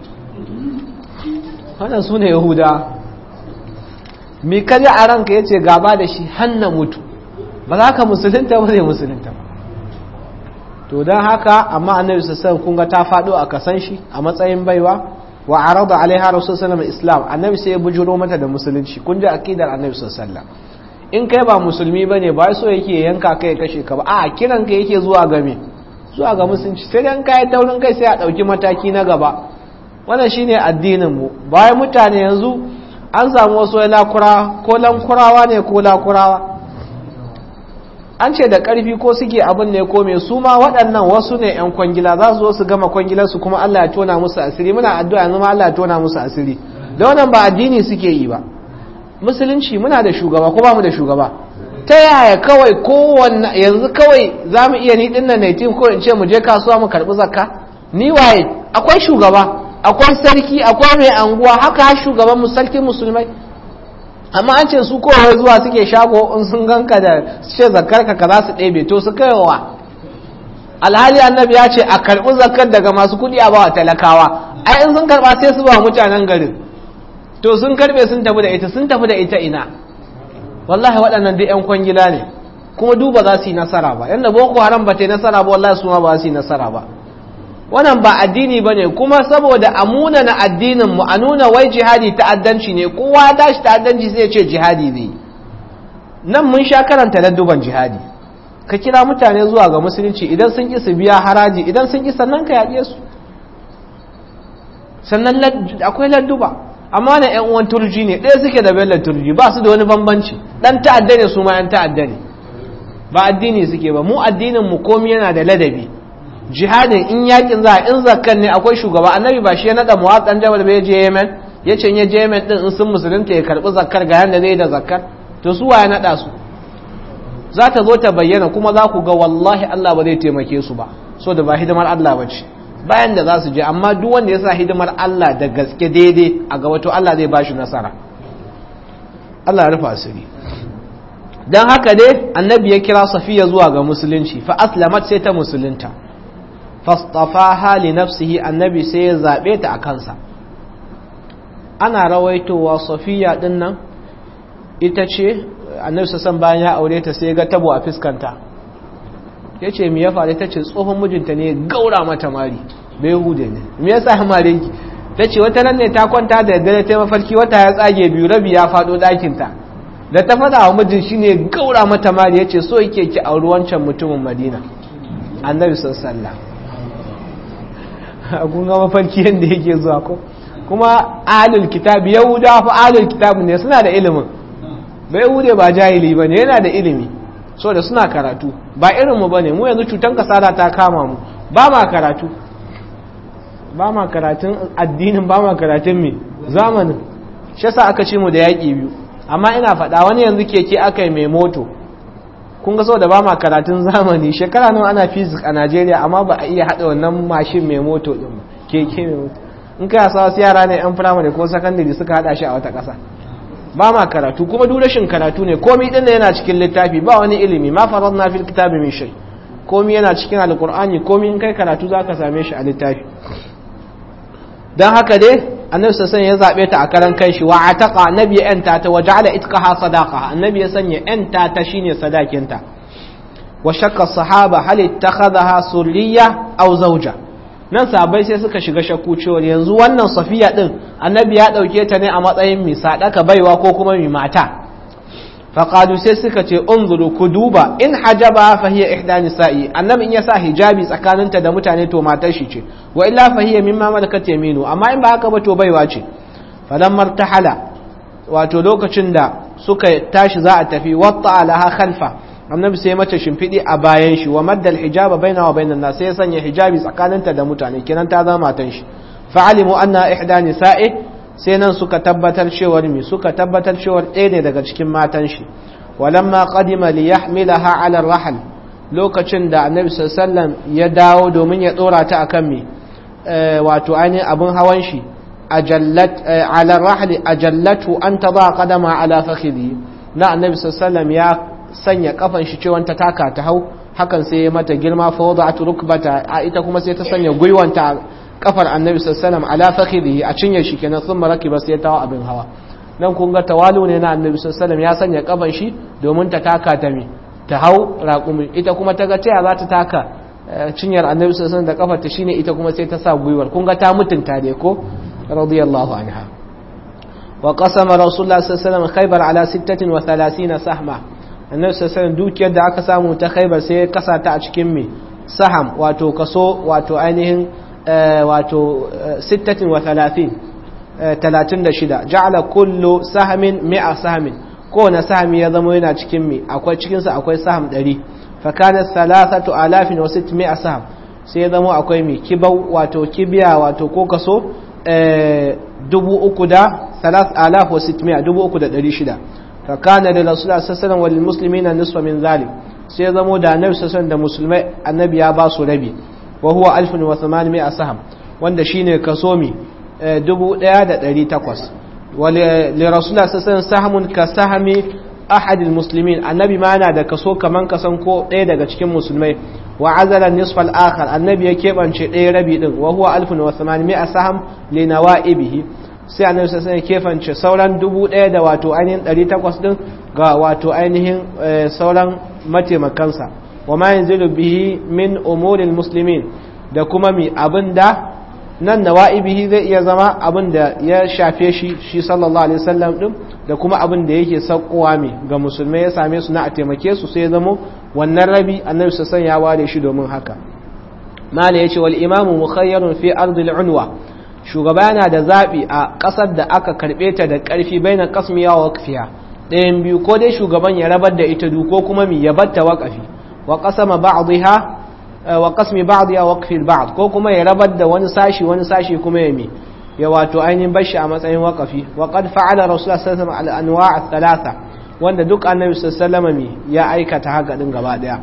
wannan su ne yahuda mai kaji a ranka ya ce gaba da shi hannu mutu ba za ka musulunta ba zai musulunta ba to don haka amma annabi sassan kunga ta faɗo a kasan shi a matsayin baiwa wa arada alaiha rasul sallallahu islam annabi sai ya bujuro mata da musulunci kun ji akidar annabi sallallahu in kai ba musulmi bane ba so yake yanka kai kashe ka ba a kiran ka yake zuwa ga me zuwa ga musulunci sai dan kai taurin kai sai a dauki mataki na gaba wannan shine addinin mu bayan mutane yanzu an samu wasu lakura ko lankurawa ne ko lakurawa an ce da ƙarfi ko suke abin ne ko mai su ma waɗannan wasu ne 'yan kwangila za su zo su gama kwangilarsu kuma Allah ya tona musu asiri muna addu'a yanzu ma Allah ya tona musu asiri da wannan ba addini suke yi ba musulunci muna da shugaba ko ba mu da shugaba ta yaya kawai kowanne yanzu kawai za mu iya ni dinnan na tim ko in ce mu je kasuwa mu karɓi zakka ni waye akwai shugaba akwai sarki akwai mai anguwa haka shugaban mu sarkin musulmai amma an ce su kowai zuwa suke shago in sun ganka da ce zakar ka ka za su ɗebe to su kaiwa alhali annabi ya ce a karɓi zakar daga masu kuɗi a bawa talakawa ai in sun karɓa sai su ba mutanen garin to sun karɓe sun tafi da ita sun tafi da ita ina wallahi waɗannan duk 'yan kwangila ne kuma duba za su yi nasara ba yadda boko haram ba ta yi nasara ba wallahi su ma ba su yi nasara ba wannan ba addini ba ne kuma saboda a muna na addininmu a nuna wai jihadi ta'addanci ne kowa tashi ta'addanci sai ce jihadi zai nan mun sha karanta ladduban jihadi ka kira mutane zuwa ga musulunci idan sun ƙi su biya haraji idan sun ƙi sannan ka yaƙe su sannan akwai ladduba amma na yan uwan turji ne ɗaya suke da bello turji ba su da wani bambanci dan ta'adda ne su ma yan ta'adda ne ba addini suke ba mu addinin mu komai yana da ladabi jihadin in yakin za in zakkan ne akwai shugaba annabi ba shi ya nada muwaqqan jabal bai je Yemen ya ce ya je Yemen din in sun musulunta ya karbi zakkar ga yanda zai da zakkar to su ya nada su za ta zo ta bayyana kuma za ku ga wallahi Allah ba zai taimake su ba so da ba hidimar Allah ba ce bayan da za su je amma duk wanda ya sa hidimar Allah da gaske daidai a gaba to Allah zai ba shi nasara Allah ya rufa asiri don haka dai annabi ya kira safiya zuwa ga musulunci fa aslamat sai ta musulunta fastafaha li nafsihi annabi sai ya zabe ta a kansa ana rawaitowa safiya din nan ita ce annabi sassan bayan ya aure ta sai ga tabo a fuskanta ya ce mi ya faru ta ce tsohon mijinta ne gaura mata mari bai hude ne me yasa mare ki ta ce wata nan ne ta kwanta da daddare ta mafarki wata ya tsage biyu rabi ya faɗo ɗakinta da ta faɗa wa mijin shi ne gaura mata mari ya ce so yake ki auri wancan mutumin madina annabi sassalla a kunga mafarki yadda yake zuwa ko kuma ahlul kitab yahuda fa ahlul kitab ne suna da ilimin bai yahude ba jahili ba ne yana da ilimi so da suna karatu ba irinmu ba ne mu yanzu cutan kasada ta kama mu ba ma karatu ba ma karatun addinin ba ma karatun mai zamanin shi sa aka ce mu da yaƙi biyu amma ina faɗa wani yanzu keke aka yi mai moto kun ga so da ba ma karatun zamani shekara nan ana fizik a najeriya amma ba a iya haɗa wannan mashin mai moto ɗin ba keke mai moto in kai sa wasu yara ne yan firamare ko sakandare suka haɗa shi a wata ƙasa ba ma karatu kuma duk rashin karatu ne komi din yana cikin littafi ba wani ilimi ma faradna fil kitabi min shay komi yana cikin alqur'ani komi in kai karatu zaka same shi a littafi dan haka dai annabi sallallahu ya zabe ta a karan kanshi wa ataqa annabi ya enta ta wa ja'ala itqaha sadaqa annabi ya sanya enta ta shine sadakinta wa shakka sahaba hal ittakhadha surriya aw zawja nan sabai sai suka shiga shakku cewa yanzu wannan safiya din annabi ya dauke ta ne a matsayin mai sadaka baiwa ko kuma mai mata faqalu sai suka ce unzuru ku duba in hajaba fa hiya ihda nisa'i annabi in ya sa hijabi tsakaninta da mutane to matar shi ce wa illa fa hiya mimma malakat yaminu amma in ba haka ba to baiwa ce falamma tahala wato lokacin da suka tashi za a tafi watta alaha khalfa annabi sai mata shimfiɗi a bayan shi wa maddal hijaba baina wa bainan nas sai ya sanya hijabi tsakaninta da mutane kenan ta zama matan shi fa'alimu anna ihda nisa'i sai nan suka tabbatar cewar mi suka tabbatar cewar ɗaya ne daga cikin matan shi walamma qadima li yahmilaha ala rahal lokacin da annabi sallallahu ya dawo domin ya dora ta akan mi wato ainihin abun hawan shi ajallat ala rahli ajallatu an tada qadama ala fakhidhi na annabi sallallahu ya sanya kafan shi cewa ta taka ta hau hakan sai ya mata girma fa wada'at rukbata a ita kuma sai ta sanya gwiwanta kafar annabi sallallahu ala fakhidhi a cinye shi kenan sun maraki ba sai ta hawa abin hawa nan kun ga tawalu ne na annabi sallallahu ya sanya kafan shi domin ta taka ta mi ta hau raƙumi ita kuma ta ga taya za ta taka cinyar annabi sallallahu da kafar ta shine ita kuma sai ta sa gwiwar kun ga ta mutunta dai ko radiyallahu anha wa qasama rasulullah sallallahu alaihi wasallam khaybar ala 36 sahma annabi sallallahu dukiyar da aka samu ta khaybar sai ya kasa ta a cikin me saham wato kaso wato ainihin wato 36 36 ja'ala kullu sahamin mi'a sahamin kowane sahami ya zama yana cikin mi akwai cikinsa akwai saham 100 fa kana salasatu alafin wa sitmi'a saham sai ya zama akwai mi kibau wato kibiya wato ko kaso dubu uku da salas alaf wa sitmi'a dubu uku da ɗari shida fa kana da rasulullah sallallahu alaihi wa muslimina nisfa min zalim sai ya zama da annabi sallallahu da musulmai annabi ya ba su rabi wa huwa alfun wa thamanmi'a saham wanda shine kaso mi dubu ɗaya da ɗari takwas ولرسول الله صلى الله عليه وسلم سهم كسهم أحد المسلمين النبي معنا da kaso kaman kasan ko ɗaya daga cikin musulmai wa azala nisf al-akhar annabi ya kebance ɗaya rabi din wa huwa 1800 saham li nawaibihi sai annabi sai ya kefance sauran dubu ɗaya da wato ainihin 800 din ga wato ainihin sauran mataimakansa wa ma yanzilu bihi min umuril muslimin da kuma mi abinda nan nawa'ibihi zai iya zama abin da ya shafe shi shi sallallahu alaihi wasallam din da kuma abin da yake saukowa mai ga musulmai ya same su na a taimake su sai ya zamo wannan rabi annabi sassan ya ware shi domin haka mala yace wal imamu mukhayyarun fi ardil unwa shugaba yana da zaɓi a ƙasar da aka karɓe ta da ƙarfi bainan qasmiya wa waqfiya ɗayan biyu ko dai shugaban ya rabar da ita du ko kuma mi ya batta waƙafi wa qasama ba'dha wa qasmi ba'dha waqfi ba'd ko kuma ya rabar da wani sashi wani sashi kuma ya mi ya wato ainihin bashi a matsayin waƙafi wa qad fa'ala rasulullah sallallahu alaihi wasallam al-anwa' ath-thalatha wanda duk annabi sallallahu alaihi wasallam ya aikata haka din gaba daya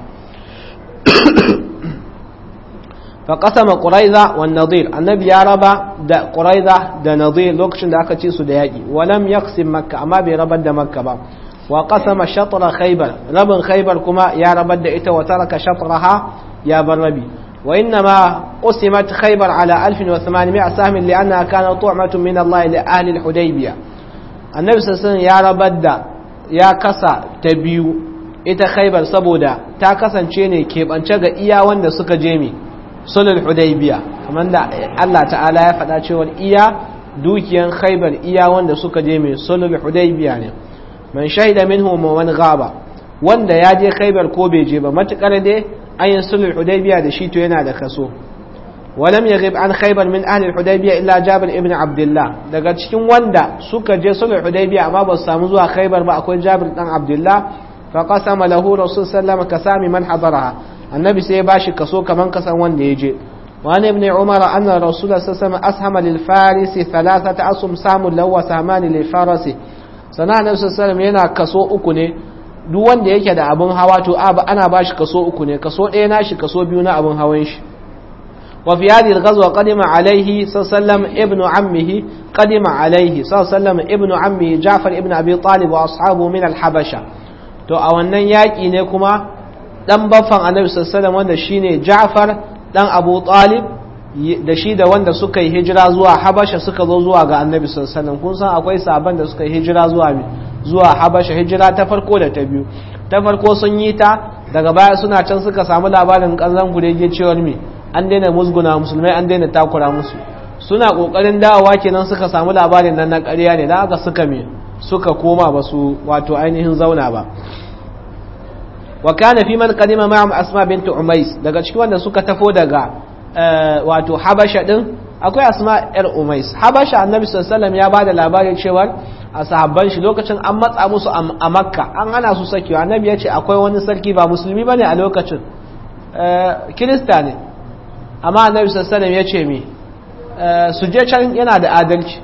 فقسم قريظة والنظير النبي يا ربا دا قريظة دا نظير لوكشن دا aka ci su da yaki ولم يقسم مكة amma bai rabar da makka ba وقسم شطر خيبر ربن خيبر كما يا رب da ita وترك شطرها يا بربي وإنما قسمت خيبر على 1800 سهم لأنها كانت طعمة من الله لأهل الحديبية النبي صلى الله عليه وسلم يا رب da ya kasa ta biyu ita khaybar saboda ta kasance ne keɓance ga iya wanda suka je mi sulul hudaybiya kamar da Allah ta'ala ya faɗa cewa iya dukiyan khaybar iya wanda suka je mai sulul hudaybiya ne man shahida minhu man gaba wanda ya je khaybar ko bai je ba matukar dai ayin sulul hudaybiya da shi to yana da kaso ولم يغب عن خيبر من أهل الحديبية إلا جابر ابن عبد الله daga cikin wanda suka je sulh hudaybiya amma ba su samu zuwa khaybar ba akwai jabir dan abdullah fa qasama lahu rasul sallallahu kasami man hadaraha annabi sai ya bashi kaso kaman kasan wanda ya je وعن ابن عمر أن الرسول صلى الله عليه وسلم أسهم للفارس ثلاثة أسهم سام له وسهمان للفارس sana annabi sallallahu alaihi yana kaso uku ne duk wanda yake da abun hawa to ana bashi kaso uku ne kaso ɗaya nashi kaso biyu na abun hawan shi وفي هذه الغزوة قدم عليه صلى الله عليه وسلم ابن عمه قدم عليه صلى الله عليه وسلم ابن عمه جعفر ابن أبي طالب وأصحابه من الحبشة to a wannan yaƙi ne kuma ɗan baffan annabi sallallahu wanda shine Ja'far ɗan Abu Talib da shi da wanda suka yi hijira zuwa Habasha suka zo zuwa ga annabi sallallahu kun san akwai sabon da suka yi hijira zuwa zuwa Habasha hijira ta farko da ta biyu ta farko sun yi ta daga baya suna can suka samu labarin kanzan gurege cewar me an daina musguna musulmai an daina takura musu suna kokarin dawowa kenan suka samu labarin nan na ƙarya ne da aka suka me suka koma ba su wato ainihin zauna ba wa kana fi man qadima ma'am asma bint umais daga cikin wanda suka tafo daga wato habasha din akwai asma yar umais habasha annabi sallallahu alaihi wasallam ya bada labarin cewa a sahabban shi lokacin an matsa musu a makka an hana su sakewa annabi ya ce akwai wani sarki ba musulmi bane a lokacin kirista ne amma annabi sallallahu ya ce mi su je can yana da adalci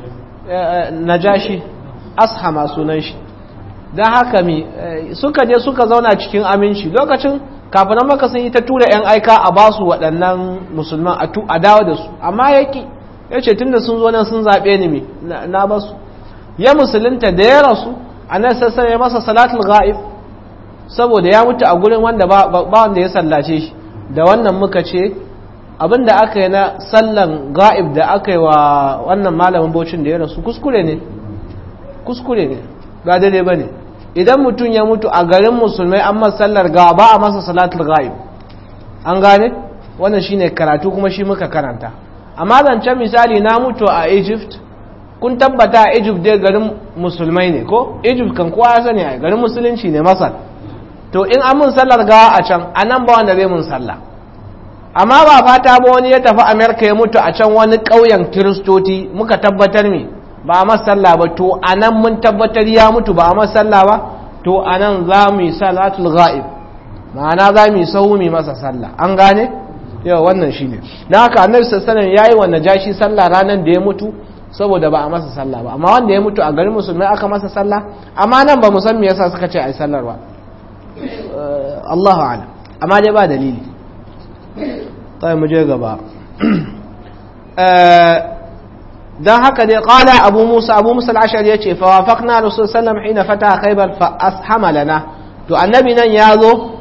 najashi ashama sunan shi don haka mi suka je suka zauna cikin aminci lokacin kafin maka sun yi ta tura 'yan aika a ba su waɗannan musulman a dawo da su amma yaki ya ce tun da sun zo nan sun zaɓe ni mi na ba su ya musulunta da ya rasu a nan sassan ya masa salatul ga'ib saboda ya mutu a gurin wanda ba wanda ya sallace shi da wannan muka ce abin da aka yi na sallan ga'ib da aka yi wa wannan malamin bocin da ya rasu kuskure ne kuskure ne ba daidai ba ne idan mutum ya mutu a garin musulmai an masa sallar ga ba a masa salatul ga'ib an gane wannan shine karatu kuma shi muka karanta amma zancen misali na mutu a egypt kun tabbata a egypt dai garin musulmai ne ko egypt kan kowa ya sani a garin musulunci ne masar to in an mun sallar gawa a can a nan ba wanda zai mun sallah amma ba fata ba wani ya tafi amerika ya mutu a can wani ƙauyen kiristoti muka tabbatar me ba a masalla ba to a nan mun tabbatar ya mutu ba a masalla ba to a nan za mu yi salatul ga'ib ma'ana za mu yi sahu mu masa sallah an gane yau wannan shi ne don haka annabi sassanin ya yi wa najashi sallah ranar da ya mutu saboda ba a masa sallah ba amma wanda ya mutu a garin musulmai aka masa sallah amma nan ba mu san me yasa suka ce a yi sallar ba Allahu a'lam amma dai ba dalili طيب مجھے gaba dan haka dai qala abu musa abu musa al-ashari yace fa wafaqna rasul sallam hina fata khaybar fa ashama lana to annabi nan yazo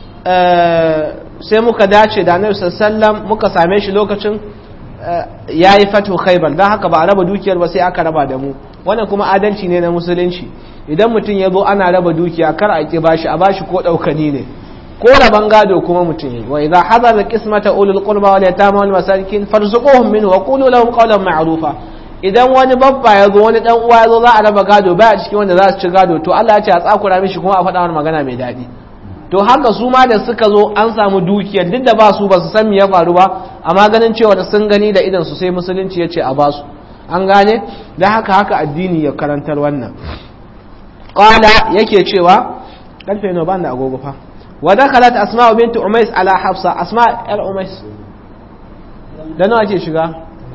sai muka dace da annabi sallam muka same shi lokacin yayi fatu khaybar dan haka ba a raba dukiyar ba sai aka raba da mu wannan kuma adalci ne na musulunci idan mutum ya zo ana raba dukiya kar a ki bashi a bashi ko daukani ne ko raban gado kuma mutum yi wa idza hadara qismata ulul qurba wal yatama wal masakin farzuquhum minhu wa qulu lahum qawlan ma'rufa idan wani babba ya zo wani dan uwa ya zo za a raba gado baya cikin wanda za su ci gado to Allah ya ce a tsakura mishi kuma a faɗa wani magana mai daɗi to haka su ma da suka zo an samu dukiyar duk da ba su ba su san me ya faru ba amma ganin cewa da sun gani da idan su sai musulunci ya ce a basu an gane da haka haka addini ya karantar wannan qala yake cewa karfe no ban da agogo fa wa dakhalat asma bint umais ala hafsa asma yar umais da nawa ke shiga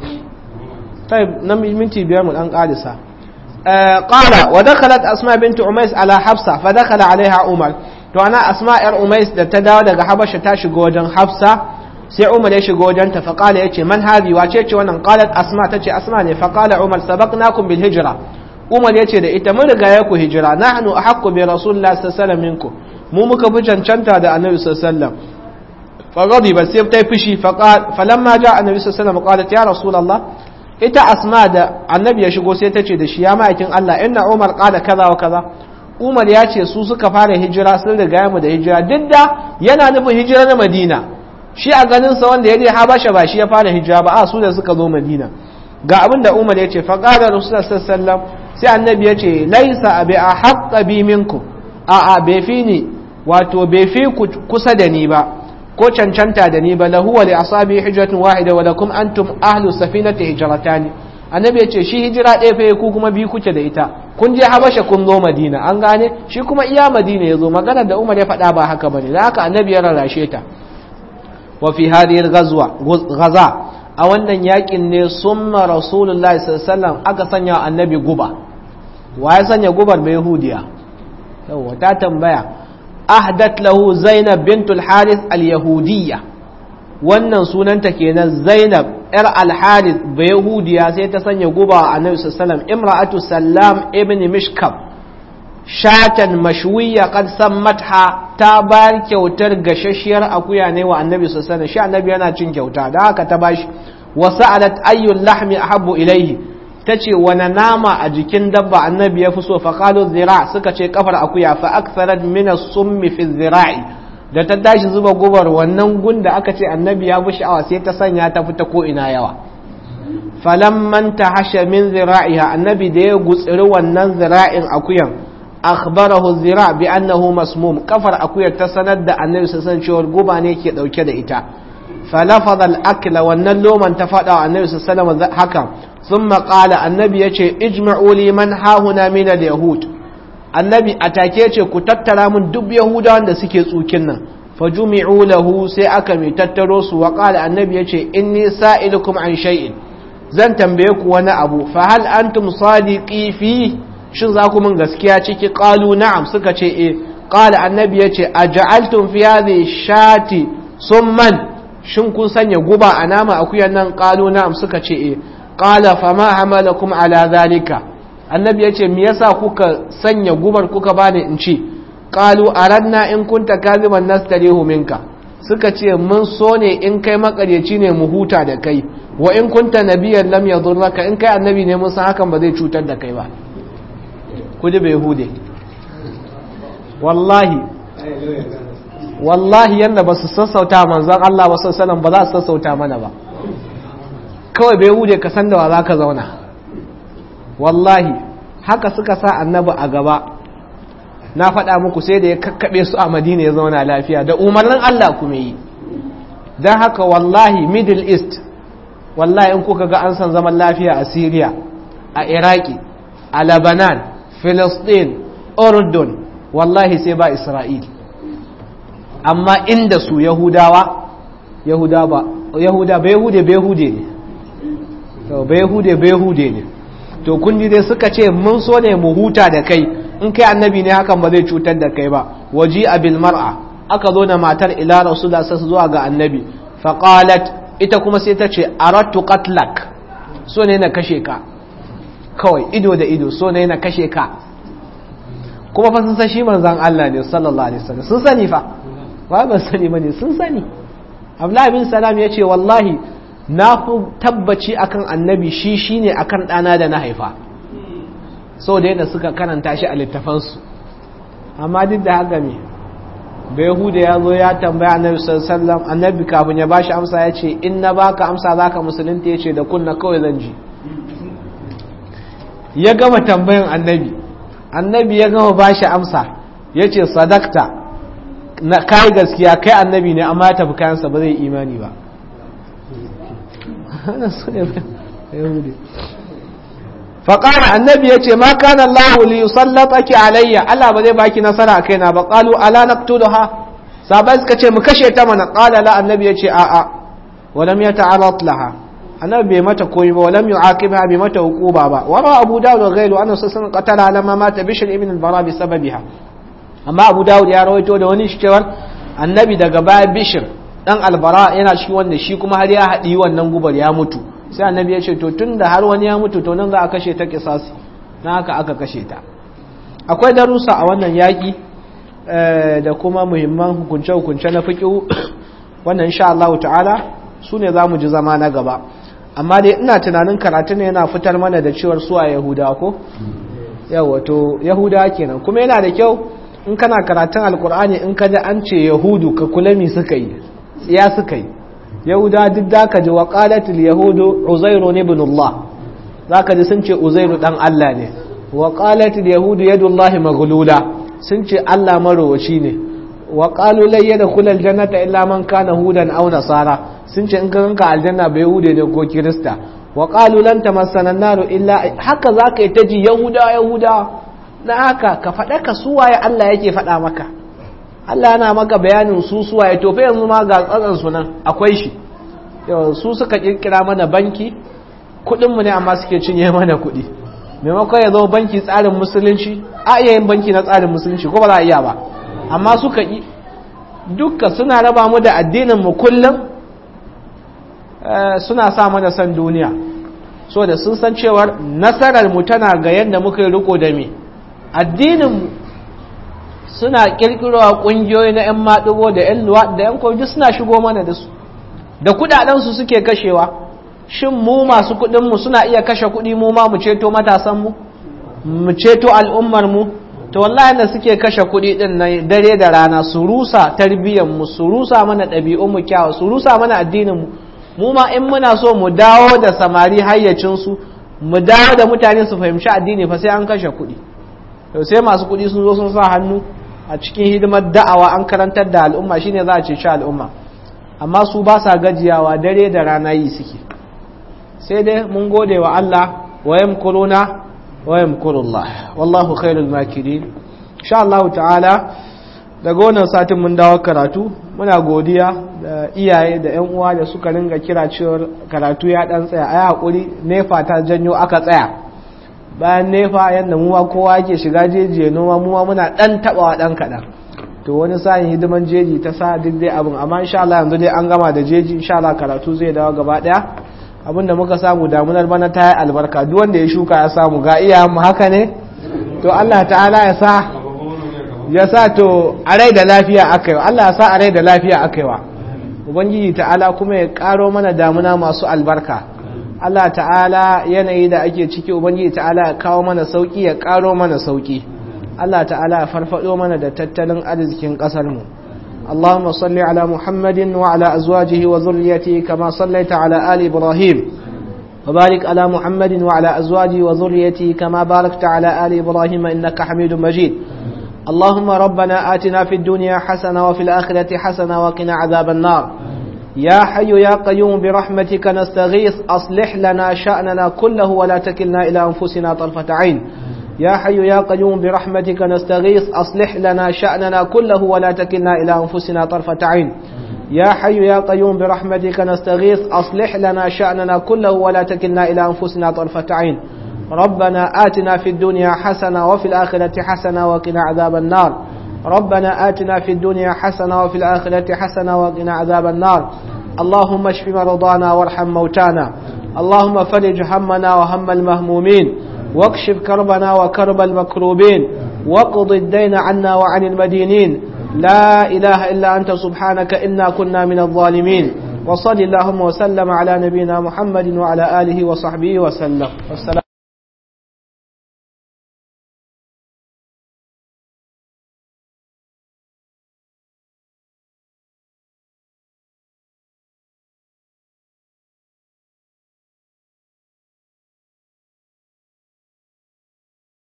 طيب نمي منتي بيار من قادسة آه قال ودخلت أسماء بنت أميس على حفصة فدخل عليها عمر to ana asma yar umais da ta dawo daga habasha ta shiga wajen hafsa sai umar ya shiga wajen ta faqala yace man hadi wace ce wannan qalat asma tace asma ne faqala umar sabaqnakum bil hijra umar yace da ita mun riga ya ku hijira nahnu ahaqqu bi rasulillahi sallallahu alaihi wasallam minkum mu muka fi cancanta da annabi sallallahu alaihi wasallam فغضب sai ta fushi falamma ja annabi sallallahu alaihi wasallam qalat ya rasulullah ita asma da annabi ya shigo sai ta ce da shi ya ma'aikin Allah inna umar qala kaza wa kaza umar ya ce su suka fara hijira sun riga mu da hijira duk da yana nufin hijira na madina shi a ganin sa wanda ya je habasha ba shi ya fara hijira ba a su da suka zo madina ga abin da umar ya ce fa qala rasulullah sallallahu sai annabi ya ce laisa abi ahqqa bi minkum a a bai fi ni wato bai fi kusa da ni ba ko cancanta da ni ba lahu wa li asabi hijratun wahida wa lakum antum ahlu safinati hijratani annabi ya ce shi hijira ɗaya fa ku kuma biyu kuke da ita kun je habasha kun zo madina an gane shi kuma iya madina ya zo maganar da umar ya faɗa ba haka bane da haka annabi ya rarrashe ta wa fi hadhihi ghazwa ghaza a wannan yakin ne summa rasulullahi sallallahu alaihi wasallam aka sanya annabi guba wa ya sanya gubar bai yahudiya yawa ta tambaya ahdat lahu zainab bintul harith al-yahudiyya wannan sunanta kenan zainab yar al-harith ba yahudiya sai ta sanya guba a annabi sallallahu imra'atu sallam ibn mishkab shatan mashwiya qad sammatha ta bar kyautar gashashiyar akuya ne wa annabi sallallahu shi annabi yana cin kyauta da haka ta bashi wa sa'alat ayyul lahmi ahabbu ilayhi ta ce wani nama a jikin dabba annabi ya fi so faƙalu zira suka ce kafar akuya fa aksarat mina summi fi zira'i da ta tashi zuba gubar wannan gun da aka ce annabi ya fi sha'awa sai ta sanya ta fita ko ina yawa falamman ta hashe min zira'iha annabi da ya gutsiri wannan zira'in akuyan akhbarahu zira bi annahu masmum kafar akuyar ta sanar da annabi sun cewar guba ne ke dauke da ita falafadha al-akla wannan loman ta faɗa wa annabi sallallahu alaihi wasallam haka ثم قال النبي يجي اجمعوا لي من ها هنا من اليهود النبي atake ce ku tattara mun duk yahudawan da suke tsukin nan fajumi'u lahu sai aka mai tattaro su wa qala annabi yace inni sa'ilukum an shay'in zan tambaye ku wani abu fa hal antum sadiqi fi shin za ku mun gaskiya ciki qalu na'am suka ce eh qala annabi yace aj'altum fi hadhihi shati summan shin kun sanya guba a nama akuyan nan qalu na'am suka ce eh qala fama hamalakum ala zalika annabi yace me yasa kuka sanya gubar kuka bani in ci qalu aranna in kunta kaziban nastarihu minka suka ce mun so ne in kai makaryaci ne mu huta da kai wa in kunta nabiyyan lam yadurraka in kai annabi ne mun san hakan ba zai cutar da kai ba kudi bai hude wallahi wallahi yanda ba su sassauta manzon Allah ba sallallahu alaihi ba za su sassauta mana ba kawai bai hude ka san da wa za ka zauna wallahi haka suka sa annabi a gaba na faɗa muku sai da ya kakkaɓe su a madina ya zauna lafiya da umarnin Allah kuma yi don haka wallahi middle east wallahi in kuka ga an san zaman lafiya a syria a iraki a lebanon philistine urdun wallahi sai ba isra'il amma inda su yahudawa yahuda ba yahuda bai hude bai hude ne to bai hude bai hude ne to kun ji dai suka ce mun so ne mu huta da kai in kai annabi ne hakan ba zai cutar da kai ba waji abil mar'a aka zo da matar ila rasulullah sai zuwa ga annabi fa qalat ita kuma sai ta ce aratu qatlak so ne na kashe ka kawai ido da ido so ne na kashe ka kuma fa sun san shi manzon Allah ne sallallahu alaihi wasallam sun sani fa ba ban sani bane sun sani Abdullahi bin Salam ya ce wallahi na fi tabbaci akan annabi shi shine akan ɗana da na haifa sau da yadda suka karanta shi a littafansu amma duk da haka me bai huda ya zo ya tambaya annabi sallam annabi kafin ya bashi amsa ya ce in na baka amsa zaka musulunta ya ce da kunna kawai zan ji ya gama tambayan annabi annabi ya gama bashi amsa ya ce sadakta na kai gaskiya kai annabi ne amma ya tafi kayansa ba zai imani ba faƙara annabi ya ce ma kana Allah li yusallataki alayya Allah ba zai baki nasara a kaina ba qalu ala naqtuluha sabai suka ce mu kashe ta mana qala la annabi ya ce a a walam yata'arrat laha annabi bai mata koyi ba walam yu'aqibha bai mata hukuba ba wa ra abu dawud wa ghayru anna sallallahu qatala lamma mata bishr ibn al-bara bi sababiha amma abu dawud ya rawaito da wani cewar annabi daga baya bishr dan albara yana shi wanda shi kuma har ya haɗi wannan gubar ya mutu sai annabi ya ce to tun da har wani ya mutu to nan za a kashe ta kisasi na haka aka kashe ta akwai darussa a wannan yaƙi da kuma muhimman hukunce-hukunce na fiƙi wannan insha Allah ta'ala su ne za mu ji zama na gaba amma dai ina tunanin karatu ne yana fitar mana da cewar su a yahuda ko yawa to yahuda kenan kuma yana da kyau in kana karatun alkur'ani in ka ji an ce yahudu ka kula mi suka yi ya suka yi yahuda duk da ka ji wa qalatul yahudu uzairu ibn Allah zaka ji sun ce uzairu dan Allah ne wa qalatul yahudu yadullahi maghlula sun ce Allah marowaci ne wa qalu la yadkhul aljannata illa man kana hudan aw nasara sun ce in ka ganka aljanna bai yahude ne ko kirista wa qalu lan tamassana an-nar illa haka zaka yi ta ji yahuda yahuda na haka ka faɗa ka suwaye Allah yake faɗa maka Allah yana maka bayanin su suwaye to fa yanzu ma ga tsatsan su nan akwai shi su suka kirkira mana banki kuɗin mu ne amma suke cinye mana kuɗi maimakon ya zama banki tsarin musulunci a iya yin banki na tsarin musulunci ko ba za a iya ba amma suka yi dukka suna raba mu da addinin mu kullum suna sa mana san duniya so da sun san cewar nasarar mu tana ga yadda muka yi riko da me addinin mu suna kirkirowa kungiyoyi na 'yan maɗigo da 'yan luwa da 'yan kwanji suna shigo mana da su da kudadensu suke kashewa shin mu masu kudinmu suna iya kashe kudi mu ma mu ceto matasanmu mu ceto al'ummarmu to wallahi da suke kashe kudi din na dare da rana su rusa tarbiyyarmu su rusa mana ɗabi'unmu kyawu su rusa mana addininmu mu ma in muna so mu dawo da samari hayyacinsu mu dawo da mutane su fahimci addini fa sai an kashe kudi to sai masu kudi sun zo sun sa hannu a cikin hidimar da'awa an karantar da al'umma shine za a ceci al'umma amma su ba sa gajiyawa dare da rana yi suke sai dai mun gode wa Allah wa yamkuruna wa yamkurullah wallahu khairul makirin insha Allah ta'ala daga wannan satin mun dawo karatu muna godiya da iyaye da yan uwa da suka ringa kira cewar karatu ya dan tsaya ai hakuri nefa ta janyo aka tsaya bayan nefa yadda muwa kowa yake shiga jeji ya noma muwa muna dan tabawa dan kadan to wani sa'in hidiman jeji ta sa duk dai abin amma insha Allah yanzu dai an gama da jeji insha Allah karatu zai dawo gaba daya abinda muka samu damunar bana ta yi albarka duk wanda ya shuka ya samu ga iya mu haka ne to Allah ta'ala ya sa ya sa to a rai da lafiya akaiwa Allah ya sa a rai da lafiya akaiwa ubangiji ta'ala kuma ya karo mana damuna masu albarka Allah ta'ala yanayi da ake ciki ubangiji ta'ala ya kawo mana sauki ya karo mana sauki Allah ta'ala ya farfado mana da tattalin arzikin kasar mu اللهم صل على محمد وعلى أزواجه وذريته كما صليت على آل إبراهيم وبارك على محمد وعلى أزواجه وذريته كما باركت على آل إبراهيم إنك حميد مجيد اللهم ربنا آتنا في الدنيا حسنة وفي الآخرة حسنة وقنا عذاب النار يا حي يا قيوم برحمتك نستغيث أصلح لنا شأننا كله ولا تكلنا إلى أنفسنا طرفة عين يا حي يا قيوم برحمتك نستغيث أصلح لنا شأننا كله ولا تكلنا إلى أنفسنا طرفة عين يا حي يا قيوم برحمتك نستغيث أصلح لنا شأننا كله ولا تكلنا إلى أنفسنا طرفة عين ربنا آتنا في الدنيا حسنة وفي الآخرة حسنة وقنا عذاب النار ربنا آتنا في الدنيا حسنة وفي الآخرة حسنة وقنا عذاب النار اللهم اشف مرضانا وارحم موتانا اللهم فرج همنا وهم المهمومين واكشف كربنا وكرب المكروبين واقض الدين عنا وعن المدينين لا إله إلا أنت سبحانك إنا كنا من الظالمين وصل اللهم وسلم على نبينا محمد وعلى آله وصحبه وسلم والسلام